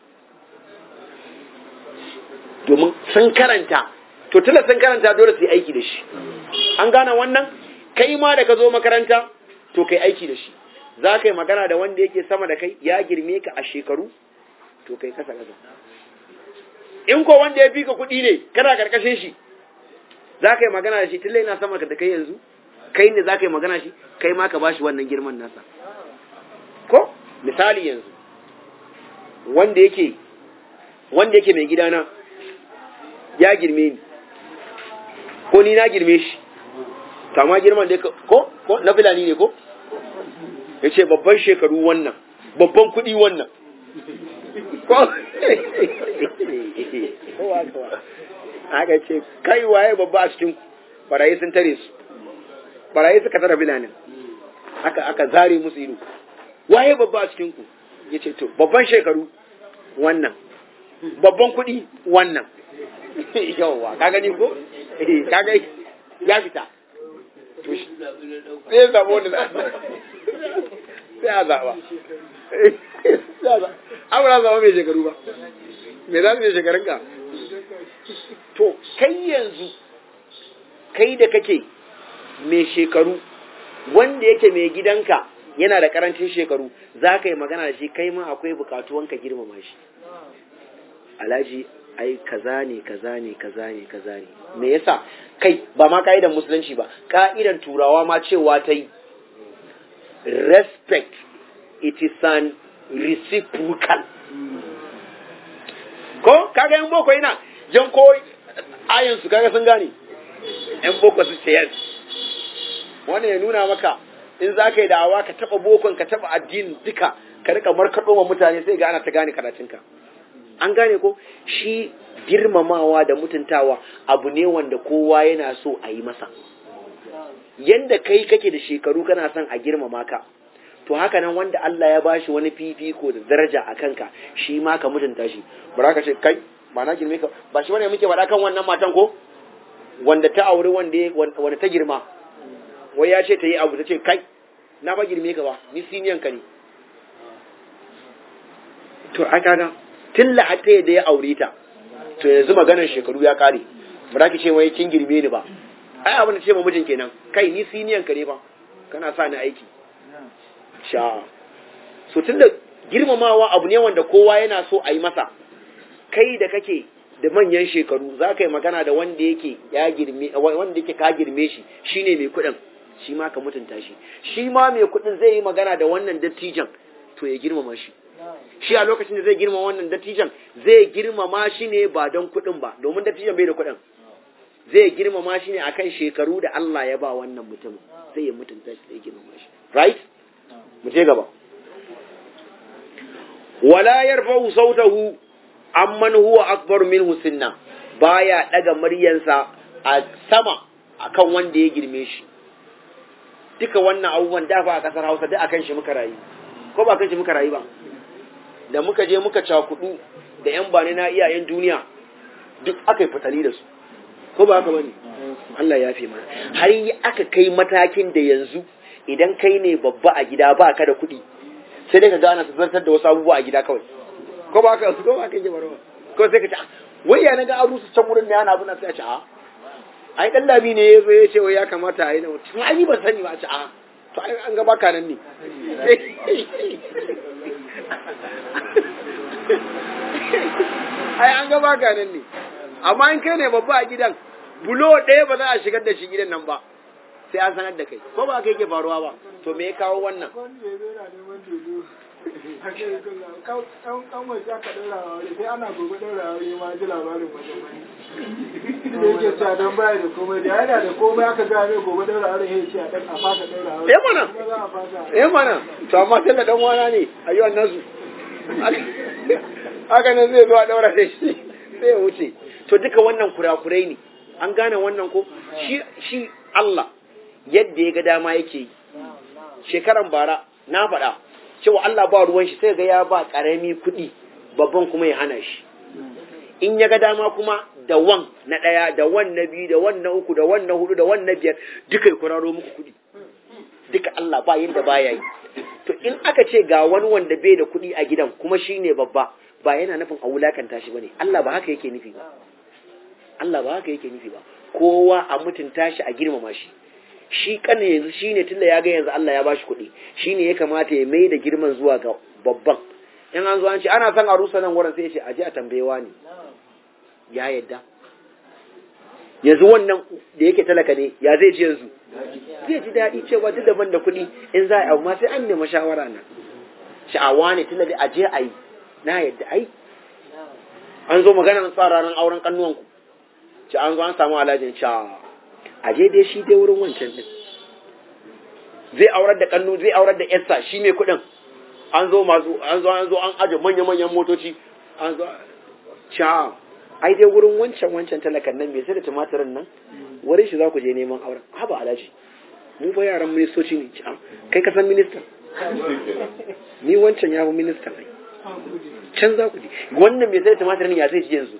[SPEAKER 1] domin sun karanta to tula sun karanta dole su yi aiki da shi an gane wannan kai ma da ka zo makaranta to kai aiki da shi za ka yi magana da wanda yake sama da kai ya girme ka a shekaru to kai kasa kasa in ko wanda ya fi ka kuɗi ne kana karkashin shi za ka yi magana da shi tun na sama da kai yanzu kai ne za ka yi magana shi kai ma ka bashi wannan girman nasa ko misali yanzu wanda yake wanda yake mai gidana ya girme ni ko ni na girme shi kama girman da ko ko na filani ne ko ya ce babban shekaru wannan babban kuɗi wannan ko aka ce kai waye babba a cikin barayi sun tare su barayi suka tara filanin aka aka zare musu ido waye babba a cikin ku ya ce to babban shekaru wannan babban kuɗi wannan yawwa ka gani ko ka ga ya fita to shi sai ya zaɓa wanda sai a zaɓa amura zama mai shekaru ba me za su mai shekarun ka to kai yanzu kai da kake mai shekaru wanda yake mai gidanka yana da karancin shekaru za ka yi magana da shi kai ma akwai bukatuwanka girmama shi alhaji ai kaza ne kaza ne kaza ne kaza ne me yasa kai ba ma ka'idan musulunci ba ka'idan turawa ma cewa ta yi respect it is an reciprocal ko kaga yan boko yana jan ko ayin su kaga sun gane yan boko su ce yes wani ya nuna maka in za ka yi da'awa ka taba bokon ka taba addinin duka ka rika markaɗo wa mutane sai ga ana ta gane karatunka an gane ko shi girmamawa da mutuntawa abu ne wanda kowa yana so a yi masa yanda kai kake da shekaru kana son a girmama ka to haka nan wanda Allah ya bashi wani fifiko da daraja a kanka shi ma ka mutunta shi bara ka ce kai ba na girme ka ba shi bane muke faɗa kan wannan matan ko wanda ta auri wanda wanda ta girma wai ya ce ta yi abu ta ce kai na ba girme ka ba ni siniyan ka ne to ai kaga tun lahata da ya aure ta to yanzu maganar shekaru ya kare ba za ki ce wai kin girme ni ba ai abin da ce ma mijin kenan kai ni siniyan ka ne ba kana sa ni aiki sha so tun da girmamawa abu ne wanda kowa yana so a yi masa kai da kake da manyan shekaru za ka yi magana da wanda yake ya girme wanda yake ka girme shi shine mai kuɗin shi ma ka mutunta shi shi ma mai kuɗin zai yi magana da wannan dattijan to ya girmama shi shi a lokacin da zai girmama wannan dattijan zai girmama shi ne ba don kuɗin ba domin dattijan bai da kuɗin zai girmama shi ne akan shekaru da Allah ya ba wannan mutumin sai ya mutunta shi zai girmama shi right mu je gaba wala yarfa'u sautahu amman huwa akbar minhu sinna baya daga muryansa a sama akan wanda ya girme shi duka wannan abubuwan da ba a kasar Hausa duk akan shi muka rayu ko ba kan shi muka rayu ba da muka je muka cakudu da yan bane na iyayen duniya duk aka yi fitali da su ko ba haka bane Allah ya fi mana har yi aka kai matakin da yanzu idan kai ne babba a gida ba ka da kuɗi sai dai ka gana su zartar da wasu abubuwa a gida kawai ko ba ka ko ba ka yi barwa ko sai ka ce wai ya naga aru su can wurin ne ana abuna sai a ce a ai dan labi ne yazo ya ce wai ya kamata a yi na mutum ai ban sani ba a ce a to ai an ga baka nan ne ai an ga baka nan ne amma in kai ne babba a gidan bulo ɗaya ba za a shigar da shi gidan nan ba sai an sanar da kai ko ba kai ke faruwa ba to me ya kawo wannan
[SPEAKER 2] kan waje aka ɗaura a wuri sai ana gobe ɗaura a wuri ma ji labarin wajen wani da yake cewa don baya da komai da yana da komai aka ga mai gobe ɗaura a wuri ya ce a ɗan a fasa ɗaura a wuri
[SPEAKER 1] eh mana eh mana to amma tana dan wana ne ayyuan nasu haka nan zai zo a ɗaura da shi sai ya wuce to duka wannan kurakurai ne an gane wannan ko shi shi Allah yadda ya ga dama yake yi shekaran bara na faɗa cewa Allah ba ruwan shi sai ga ya ba ƙarami kuɗi babban kuma ya hana shi in ya ga dama kuma da wan na ɗaya da wan na biyu da wan na uku da wan na hudu da wan na biyar duka ya kuraro muku kuɗi duka Allah ba yinda baya yi to in aka ce ga wani wanda bai da kuɗi a gidan kuma shi ne babba ba yana nufin a wulakanta shi bane Allah ba haka yake nufi ba Allah ba haka yake nufi ba kowa a mutunta shi a girmama shi shi kan yanzu shine tunda ya ga yanzu Allah ya bashi kuɗi shine ya kamata ya mai da girman zuwa ga babban in an zo an ce ana son a rusa nan wurin sai ya ce aje a tambayewa ne ya yadda yanzu wannan da yake talaka ne ya zai ji yanzu zai ji daɗi cewa duk daban da kuɗi in za a yi abu ma sai an nemi shawara na sha'awa ne tunda da aje a yi na yadda ai an zo maganar tsara ranar auren kannuwanku ci an zo an samu alhajin sha aje dai shi dai wurin wancan din zai aurar da kannu zai aurar da yarsa shi mai kuɗin an zo masu an zo an zo an aje manya-manyan motoci an zo sha ai dai wurin wancan wancan talakan nan mai sai da tumatirin nan wurin shi za ku je neman auren haba alhaji mu fa yaran ministoci ne ci kai ka san minista ni wancan ya fi minista ne can za ku je wannan mai sai da tumatirin ya zai ji yanzu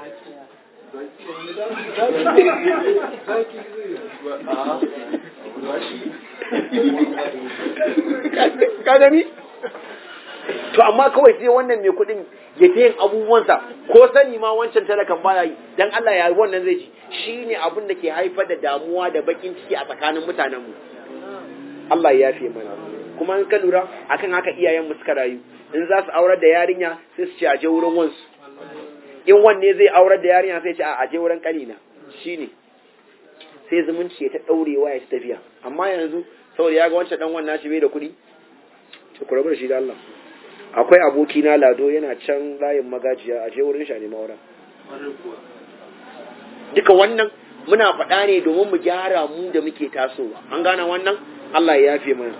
[SPEAKER 1] ka gani to amma kawai sai wannan mai kuɗin ya ta yin abubuwansa ko sani ma wancan talakan baya yi dan Allah ya wannan zai ci shine abin da ke haifar da damuwa da bakin ciki a tsakanin mutanen mu Allah ya yafe mana kuma in ka lura akan haka iyayen mu suka rayu in za su aurar da yarinya sai su ce a je wurin wansu in wanne zai aurar da yarinya sai ce a je wurin kanina shine sai zumunci ya ta daurewa ya ta tafiya amma yanzu saboda ya ga wancan dan wannan shi bai da kuɗi to ku rabu da shi da Allah akwai aboki na lado yana can layin magajiya a je wurin shi ne mawara duka wannan muna faɗa ne domin mu gyara mu da muke tasowa an gane wannan Allah ya yafe mana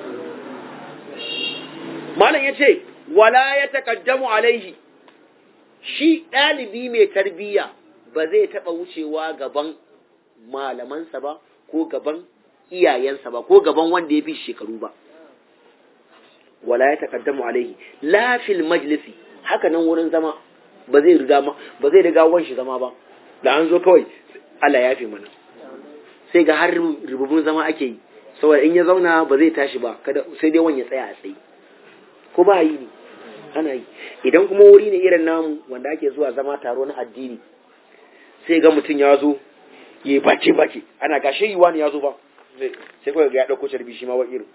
[SPEAKER 1] malam ya ce wala ya taƙaddamu alaihi shi ɗalibi mai tarbiyya ba zai taɓa wucewa gaban malamansa ba ko gaban iyayensa ba ko gaban wanda ya fi shekaru ba wala ya taƙaddamu alaihi la fil majlisi haka nan wurin zama ba zai riga ba zai riga wanshi zama ba da an zo kawai Allah ya fi mana sai ga har rububun zama ake yi saboda in ya zauna ba zai tashi ba kada sai dai wani ya tsaya a tsaye ko ba yi ne ana yi idan kuma wuri ne irin namu wanda ake zuwa zama taro na addini sai ga mutum ya zo ya yi bace bace ana gashe yi wani ya zo ba sai kawai ga ya ɗauko carbi shi ma wa irin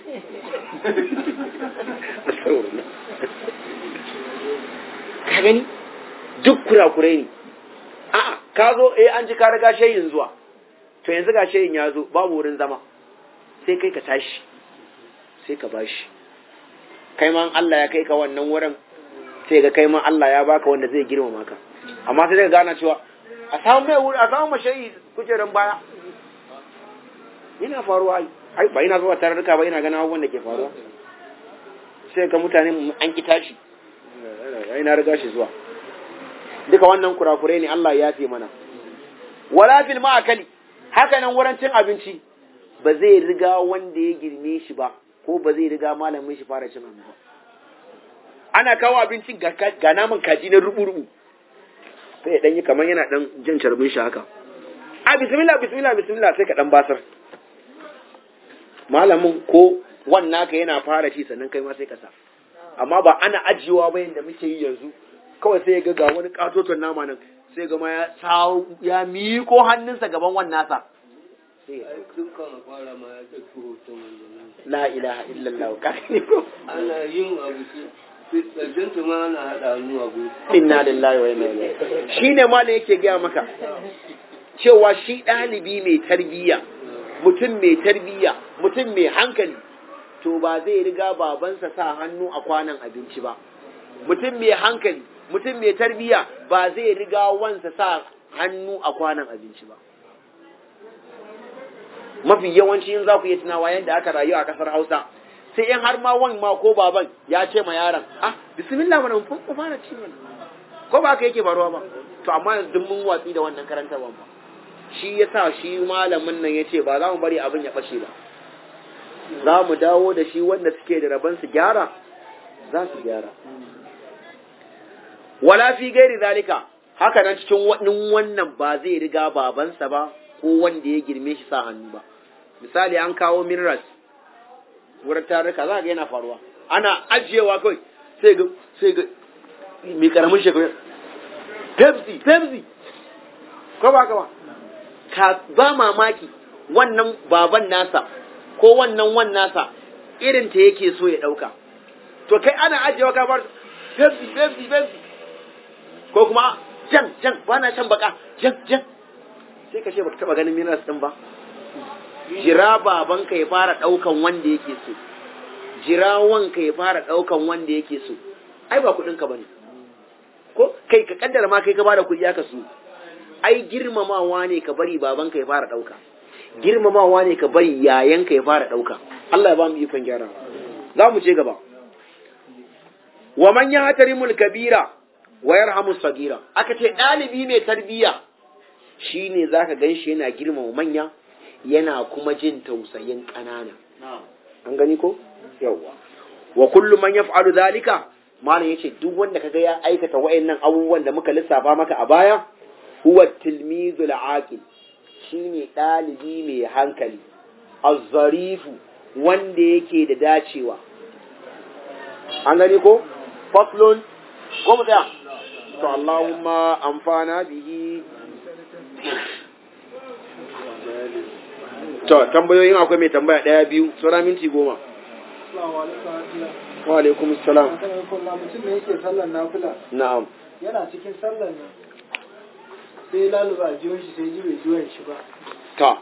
[SPEAKER 1] ka gani duk kurakurai ne a'a ka zo eh an ji ka riga shayin zuwa to yanzu ga shayin ya zo babu wurin zama sai kai ka tashi sai ka bashi kai ma Allah ya kai ka wannan wurin sai ga kai ma Allah ya baka wanda zai girmama ka amma sai ka gana cewa a samu mai wuri a samu mashayi kujeran baya yana faruwa ai ai ba ina zuwa tarurruka ba ina ganin abubuwan da ke faruwa sai ga mutane an ki tashi ai na riga shi zuwa duka wannan kurakurai ne Allah ya fi mana wala fil ma'akali haka nan wurin cin abinci ba zai riga wanda ya girme shi ba ko ba zai riga malamin shi fara cin abinci ba ana kawo abincin ga naman kaji na rubu-rubu sai dan yi kamar yana dan jan carbin shi haka a bismillah bismillah bismillah sai ka dan basar malamin ko wannan ka yana fara ci sannan kai ma sai ka sa amma ba ana ajiyewa ba yanda muke yi yanzu kawai sai ga ga wani katoton nama nan sai ga ma ya sawo ya miko hannunsa gaban wannan sa la ilaha illallah ka ne ko
[SPEAKER 3] ana yin abu ƙarshen ta ma ana haɗa hannu a gudu.
[SPEAKER 1] inna lillahi wa inna ilaihi shine ma da yake gaya maka cewa shi ɗalibi mai tarbiyya mutum mai tarbiyya mutum mai hankali to ba zai riga babansa sa hannu a kwanan abinci ba mutum mai hankali mutum mai tarbiyya ba zai riga wansa sa hannu a kwanan abinci ba mafi yawanci in za ku yi tunawa yadda aka rayu a kasar hausa sai in har ma wan ma ko baban ya ce ma yaron ah bismillah mana mun fa fara ci mana ko ba ka yake faruwa ba to amma yanzu duk mun watsi da wannan karantarwa ba shi yasa shi malamin nan yace ba za mu bari abin ya fashe ba za mu dawo da shi wanda suke da rabon su gyara za su gyara wala fi gairi zalika haka nan cikin wannan wannan ba zai riga babansa ba ko wanda ya girme shi sa hannu ba misali an kawo minerals wurin tarika za ga yana faruwa ana ajiyewa kawai sai ga sai ga mai karamin shekaru pepsi pepsi ko ba ka ba ka ba mamaki wannan baban nasa ko wannan wan nasa irin ta yake so ya dauka to kai ana ajiyewa ka bar pepsi pepsi pepsi ko kuma jan jan ba na shan baka jan jan sai ka ce baka taba ganin minerals din ba jira babanka ya fara daukan wanda yake so jira wanka ya fara daukan wanda yake so ai ba kudin ka bane ko kai ka kaddara ma kai ka bada kudi aka so ai girmamawa ne ka bari babanka ya fara dauka girmamawa ne ka bari yayanka ya fara dauka Allah ya ba mu ikon gyarawa za mu ce gaba wa man yahtarimul kabira wa yarhamu sagira aka ce dalibi mai tarbiya shine zaka ganshi yana girmama manya yana kuma jin tausayin ƙanana an gani ko yawa wa kullu man yaf'alu dhalika malam yace duk wanda kaga ya aikata wayannan abubuwan da muka lissafa maka a baya huwa tilmizul aqil shine dalibi mai hankali az-zarifu wanda yake da dacewa an gani ko faslun ko mu tsaya to Allahumma amfana bihi to tambayoyin akwai mai tambaya daya biyu sura minti goma
[SPEAKER 2] Assalamu alaikum warahmatullahi
[SPEAKER 1] wa alaikum assalam
[SPEAKER 2] mutum ne yake sallar nafila
[SPEAKER 1] na'am
[SPEAKER 2] yana cikin sallar nan sai laluba a jiwon shi sai ji bai jiwon shi ba
[SPEAKER 1] ta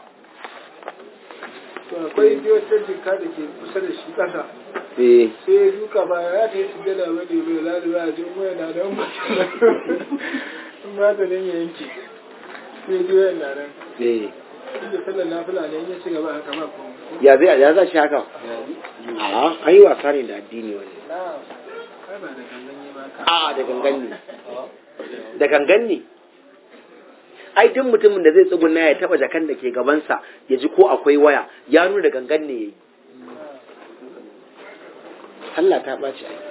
[SPEAKER 2] to akwai jiwon ta jika da ke kusa da shi kasa
[SPEAKER 1] eh
[SPEAKER 2] sai ya duka ba ya ta yi sujjada ba ne bai laluba a jiwon waya na nan ba in ba ta nan ya yanke sai jiwon na nan
[SPEAKER 1] eh
[SPEAKER 2] inda sallar nafila ne in ya ci gaba haka ba kuma
[SPEAKER 1] ya zai ya za shi haka a an yi wasa ne da addini wani
[SPEAKER 2] na kai ba da gangan yi ba ka
[SPEAKER 1] a da gangan ne da gangan ne ai duk mutumin da zai tsuguna ya taba jakan da ke gabansa ya ji ko akwai waya ya nuna da gangan ne yayi Allah ta ɓaci ai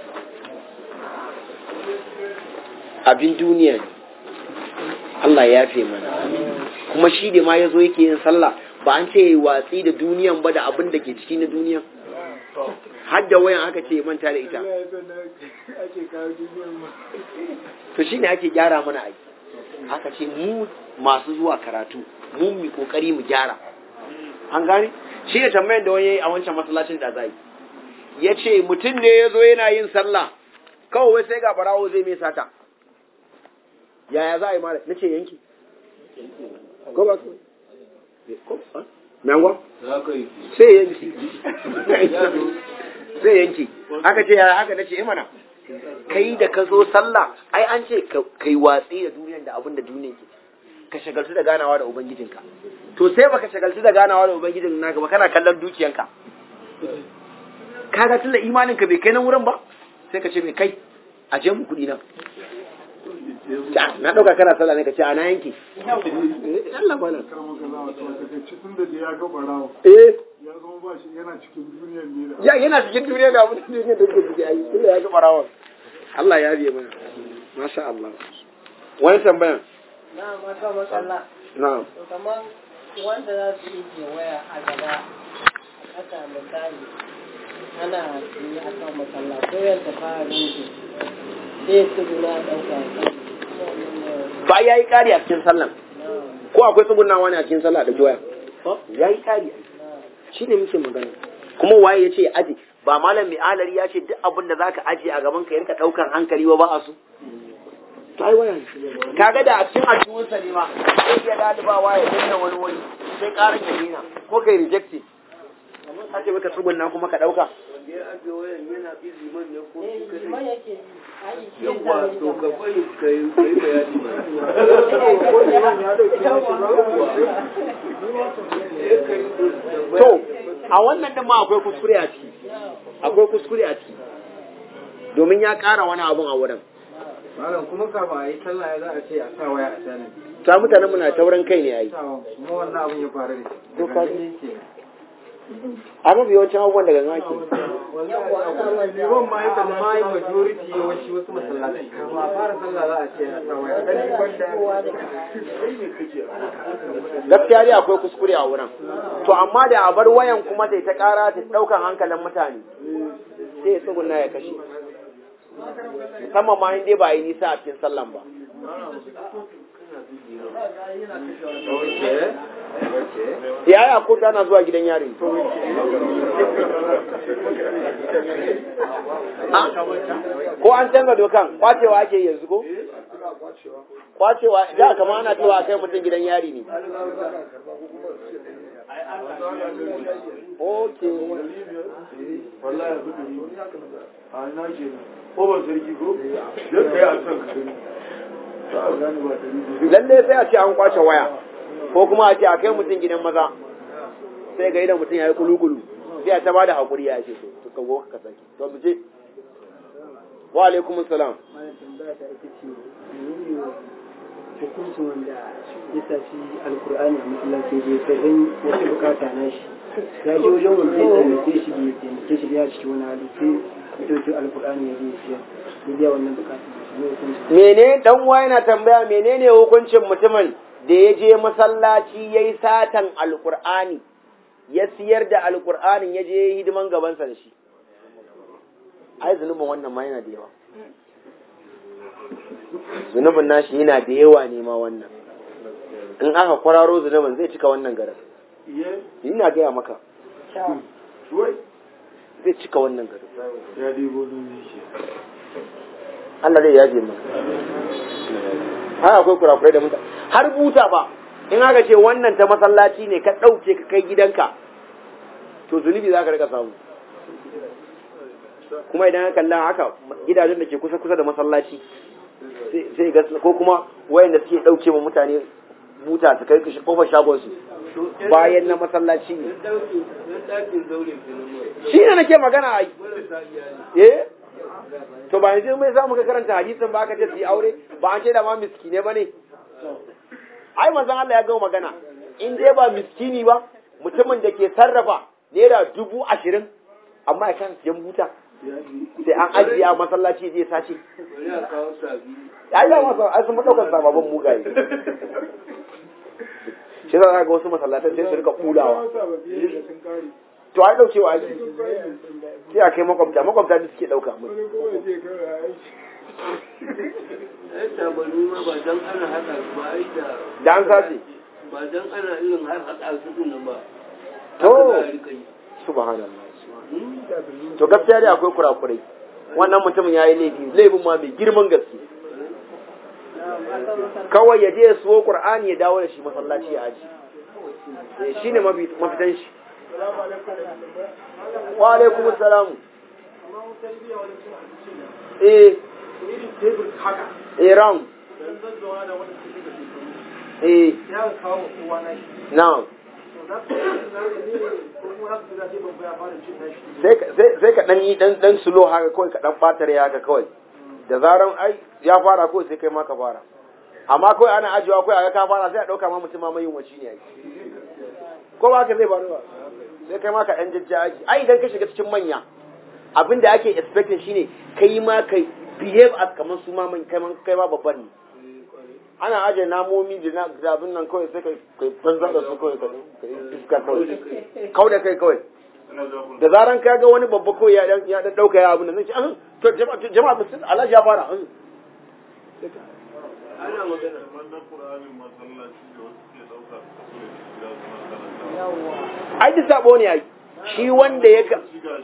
[SPEAKER 1] abin duniya ne Allah ya yafe mana kuma shi da ma ya zo yake yin sallah ba an ce watsi da duniyan ba da abin da ke ciki na duniyan har da wayan aka ce ya manta da ita
[SPEAKER 2] Allah ya san da ake kawo duniyar ma
[SPEAKER 1] to shine ake gyara mana aiki haka ce mu masu zuwa karatu mu mu kokari mu gyara an gane shi ne tambayar da wani yayi a wancan masallacin da zai ya ce mutum ne ya zo yana yin sallah kawai wai sai ga barawo zai mai sata yaya za a yi mara na ce yanki ko ba ko ko ha? me angwa
[SPEAKER 3] za ka yi
[SPEAKER 1] sai yanki sai yanki aka ce yaya aka nace imana kai da ka zo sallah ai an ce ka- kai watsi da duniyar da abin da duniyar ke ka shagaltu da ganawa da ubangijinka to sai baka shagaltu da ganawa da ubangijin naka ba kana kallon dukiyanka kaga tunda imanin ka bai kai nan wurin ba sai ka ce mai kai a je mu kuɗi nan Ta, na ɗauka kana sallah ne ka ce a na yanki Eh, Allah bala
[SPEAKER 2] kama ka za a to ka kai cikin da ya ga barawo
[SPEAKER 1] eh
[SPEAKER 2] ya zama ba shi yana cikin duniyar ne da
[SPEAKER 1] ya yana cikin duniya da abin da duniya da ke ciki ai tunda ya ga barawon Allah ya biye mana masha Allah wani tambayan
[SPEAKER 4] na maka matsala
[SPEAKER 1] na'am
[SPEAKER 4] to kamar wanda za su yi waya a gaba haka misali ana yi a kan matsala ko yadda fara rinke sai su guna ɗauka
[SPEAKER 1] ba ya yi ƙari a cikin sallan ko akwai tsugunawa ne a cikin sallah da joya ya yi ƙari shi ne muke magana kuma waye ya ce ya aji ba malam mai alari ya ce duk abin da zaka aje a gaban ka yanka ɗaukar hankali ba ba a so to ai waya ne kaga da a cikin aljihunsa ne ma sai ya dalibawa ya danna wani wani sai ƙarar ya dena ko kai rejected a ce maka tsugunna kuma ka ɗauka
[SPEAKER 3] wanda ya ajiye wayan yana bi liman ne ko shi kadai
[SPEAKER 4] liman yake ayi shi
[SPEAKER 3] yawwa to ka bari ka yi ka yi bayani ba
[SPEAKER 1] To, a wannan din ma akwai kuskure a ciki, akwai kuskure a ciki, domin ya ƙara wani abun a wurin.
[SPEAKER 5] Malam kuma kafin a yi sallah ya za a ce a sa waya a sanin.
[SPEAKER 1] Ta mutanen muna taurin kai ne a yi.
[SPEAKER 5] Sawa kuma wannan abin ya faru da shi.
[SPEAKER 1] To ka ji.
[SPEAKER 5] ji.
[SPEAKER 1] A mafi yawancin abubuwan daga nan ake.
[SPEAKER 5] Liman ma ya amma yi majority yawanci wasu masallatai. Kafin a fara sallah za a ce a sa waya. Gani wanda
[SPEAKER 1] Gaskiya dai akwai kuskure a wurin. To amma da a bar wayan kuma sai ta ƙara ta ɗaukan hankalin mutane. Sai ya tsuguna ya kashe. Musamman ma in dai ba a yi nisa a cikin sallan ba. ya yi ko tana zuwa gidan yari ko an canza dokan kwacewa ake yanzu ko kwacewa da kama ana cewa a kai mutum gidan yari ne ok lalle sai a ce an kwace waya ko kuma a ce a kai mutum gidan maza sai ga idan mutum ya yi kulukulu sai a ta ba da haƙuri ya ce to ka go ka saki to mu je wa alaikum salam
[SPEAKER 5] mana tambaya ta ita ce menene hukuncin wanda ya tafi alkur'ani a masallaci da ya sai wata bukata na shi ya ji wajen wanda ya taimake shi da ya taimake shi ya ciki wani hali sai ya ɗauki alkur'ani ya je siya ya biya wannan bukata ne hukuncin
[SPEAKER 1] mene dan uwa yana tambaya menene hukuncin mutumin da ya je masallaci yayi satan alqur'ani ya siyar da alqur'anin ya je yayi hidiman gabansa da shi ai zunubin wannan ma yana da yawa zunubin nashi yana da yawa ne ma wannan in aka kwararo zunubin zai cika wannan garin ina gaya maka zai cika wannan garin Allah zai yaje mu har akwai kurakurai da mutane har buta ba in aka ce wannan ta masallaci ne ka ɗauke ka kai gidanka to zunubi za ka rika samu kuma idan ka kalla haka gidajen da ke kusa kusa da masallaci sai ga ko kuma wayanda suke ɗauke ma mutane buta su kai kofar shagon su bayan na masallaci ne shi ne nake magana ai eh to ba yanzu mai samu ka karanta hadisin ba ka ce su yi aure ba an ce da ma miskine ba ne ai manzon Allah ya gama magana in dai ba miskini ba mutumin da ke sarrafa naira dubu ashirin amma ya kan siyan buta sai an ajiye a masallaci zai sace ya yi masa ai sun ɗaukar sababbin mugaye shi za ga wasu masallatan sai su rika kulawa to ai daukewa ake sai a kai makwabta makwabta da suke dauka mu da an sace
[SPEAKER 3] ba dan ana irin har haɗa su din ba
[SPEAKER 1] to subhanallah to gaskiya dai akwai kurakurai wannan mutumin yayi laifi laifin ma mai girman gaske kawai ya je ya suwo qur'ani ya dawo da shi masallaci ya aji shine mafitan shi wa alaikum salam eh eh round eh now sai ka dan yi dan dan sulo haka kawai ka dan batare haka kawai da zaran ai ya fara kawai sai kai ma ka fara amma kawai ana ajiyewa kawai a ka fara sai a dauka ma mutum ma mai yin waci ne ai ko ba ka zai faru ba sai kai ma ka ɗan jajja aji ai idan ka shiga cikin manya abin da ake expecting shine kai ma kai behave as kamar su ma man kai kai ma babban ne ana aje namomi da na abin nan kawai sai kai kai banza da su kawai kai iska kawai kau da kai kawai da zaran ka ga wani babba kawai ya dan ya dan dauka ya abin nan sai an to jama'a jama'a musulmi Allah ya fara an
[SPEAKER 3] ana magana
[SPEAKER 1] ai duk sabo ne ai shi wanda ya ka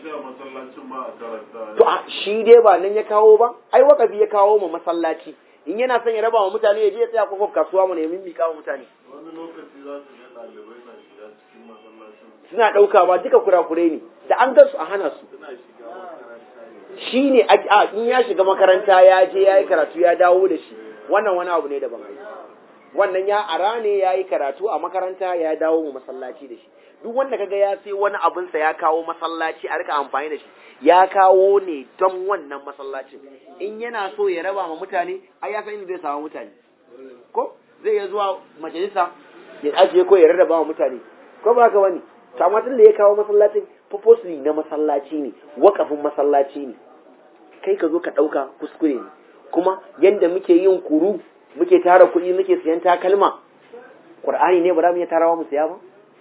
[SPEAKER 1] to a shi dai ba nan ya kawo ba ai wakafi ya kawo ma masallaci in yana son ya raba wa mutane ya je ya tsaya kofar kasuwa mu ne min mika wa mutane
[SPEAKER 6] wani lokaci za su ga ɗalibai na shiga cikin masallacin
[SPEAKER 1] suna ɗauka ba duka kurakurai ne da an gan su a hana su
[SPEAKER 6] suna shiga makaranta ne
[SPEAKER 1] shi ne a in ya shiga makaranta ya je ya yi karatu ya dawo da shi wannan wani abu ne daban wannan ya ara ne ya yi karatu a makaranta ya dawo mu masallaci da shi duk wanda kaga ya sai wani abinsa ya kawo masallaci a rika amfani da shi ya kawo ne don wannan masallacin in yana so ya raba ma mutane ai ya san inda zai samu mutane ko zai iya zuwa majalisa ya ajiye ko ya rarraba wa mutane ko ba haka bane to amma tun da ya kawo masallacin purposely na masallaci ne wakafin masallaci ne kai ka zo ka ɗauka kuskure ne kuma yanda muke yin kuru muke tara kuɗi muke siyan takalma ƙur'ani ne ba za mu iya tarawa mu siya ba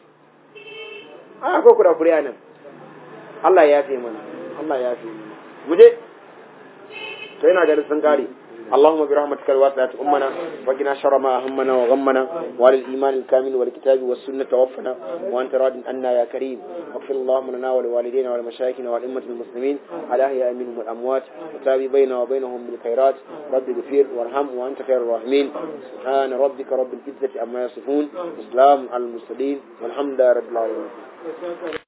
[SPEAKER 1] a akwai kurakure a nan Allah ya fi mana Allah ya fi mana mu je to yana ganin sun kare اللهم برحمتك الواسعة أمنا وقنا شر ما أهمنا وغمنا وعلى الإيمان الكامل والكتاب والسنة توفنا وأنت راض عنا يا كريم واغفر اللهم لنا ولوالدينا ولمشايخنا والأمة المسلمين على أحياء منهم الأموات وتابي بيننا وبينهم بالخيرات رب اغفر وارحم وأنت خير الراحمين سبحان ربك رب العزة عما يصفون وسلام على المرسلين والحمد لله رب العالمين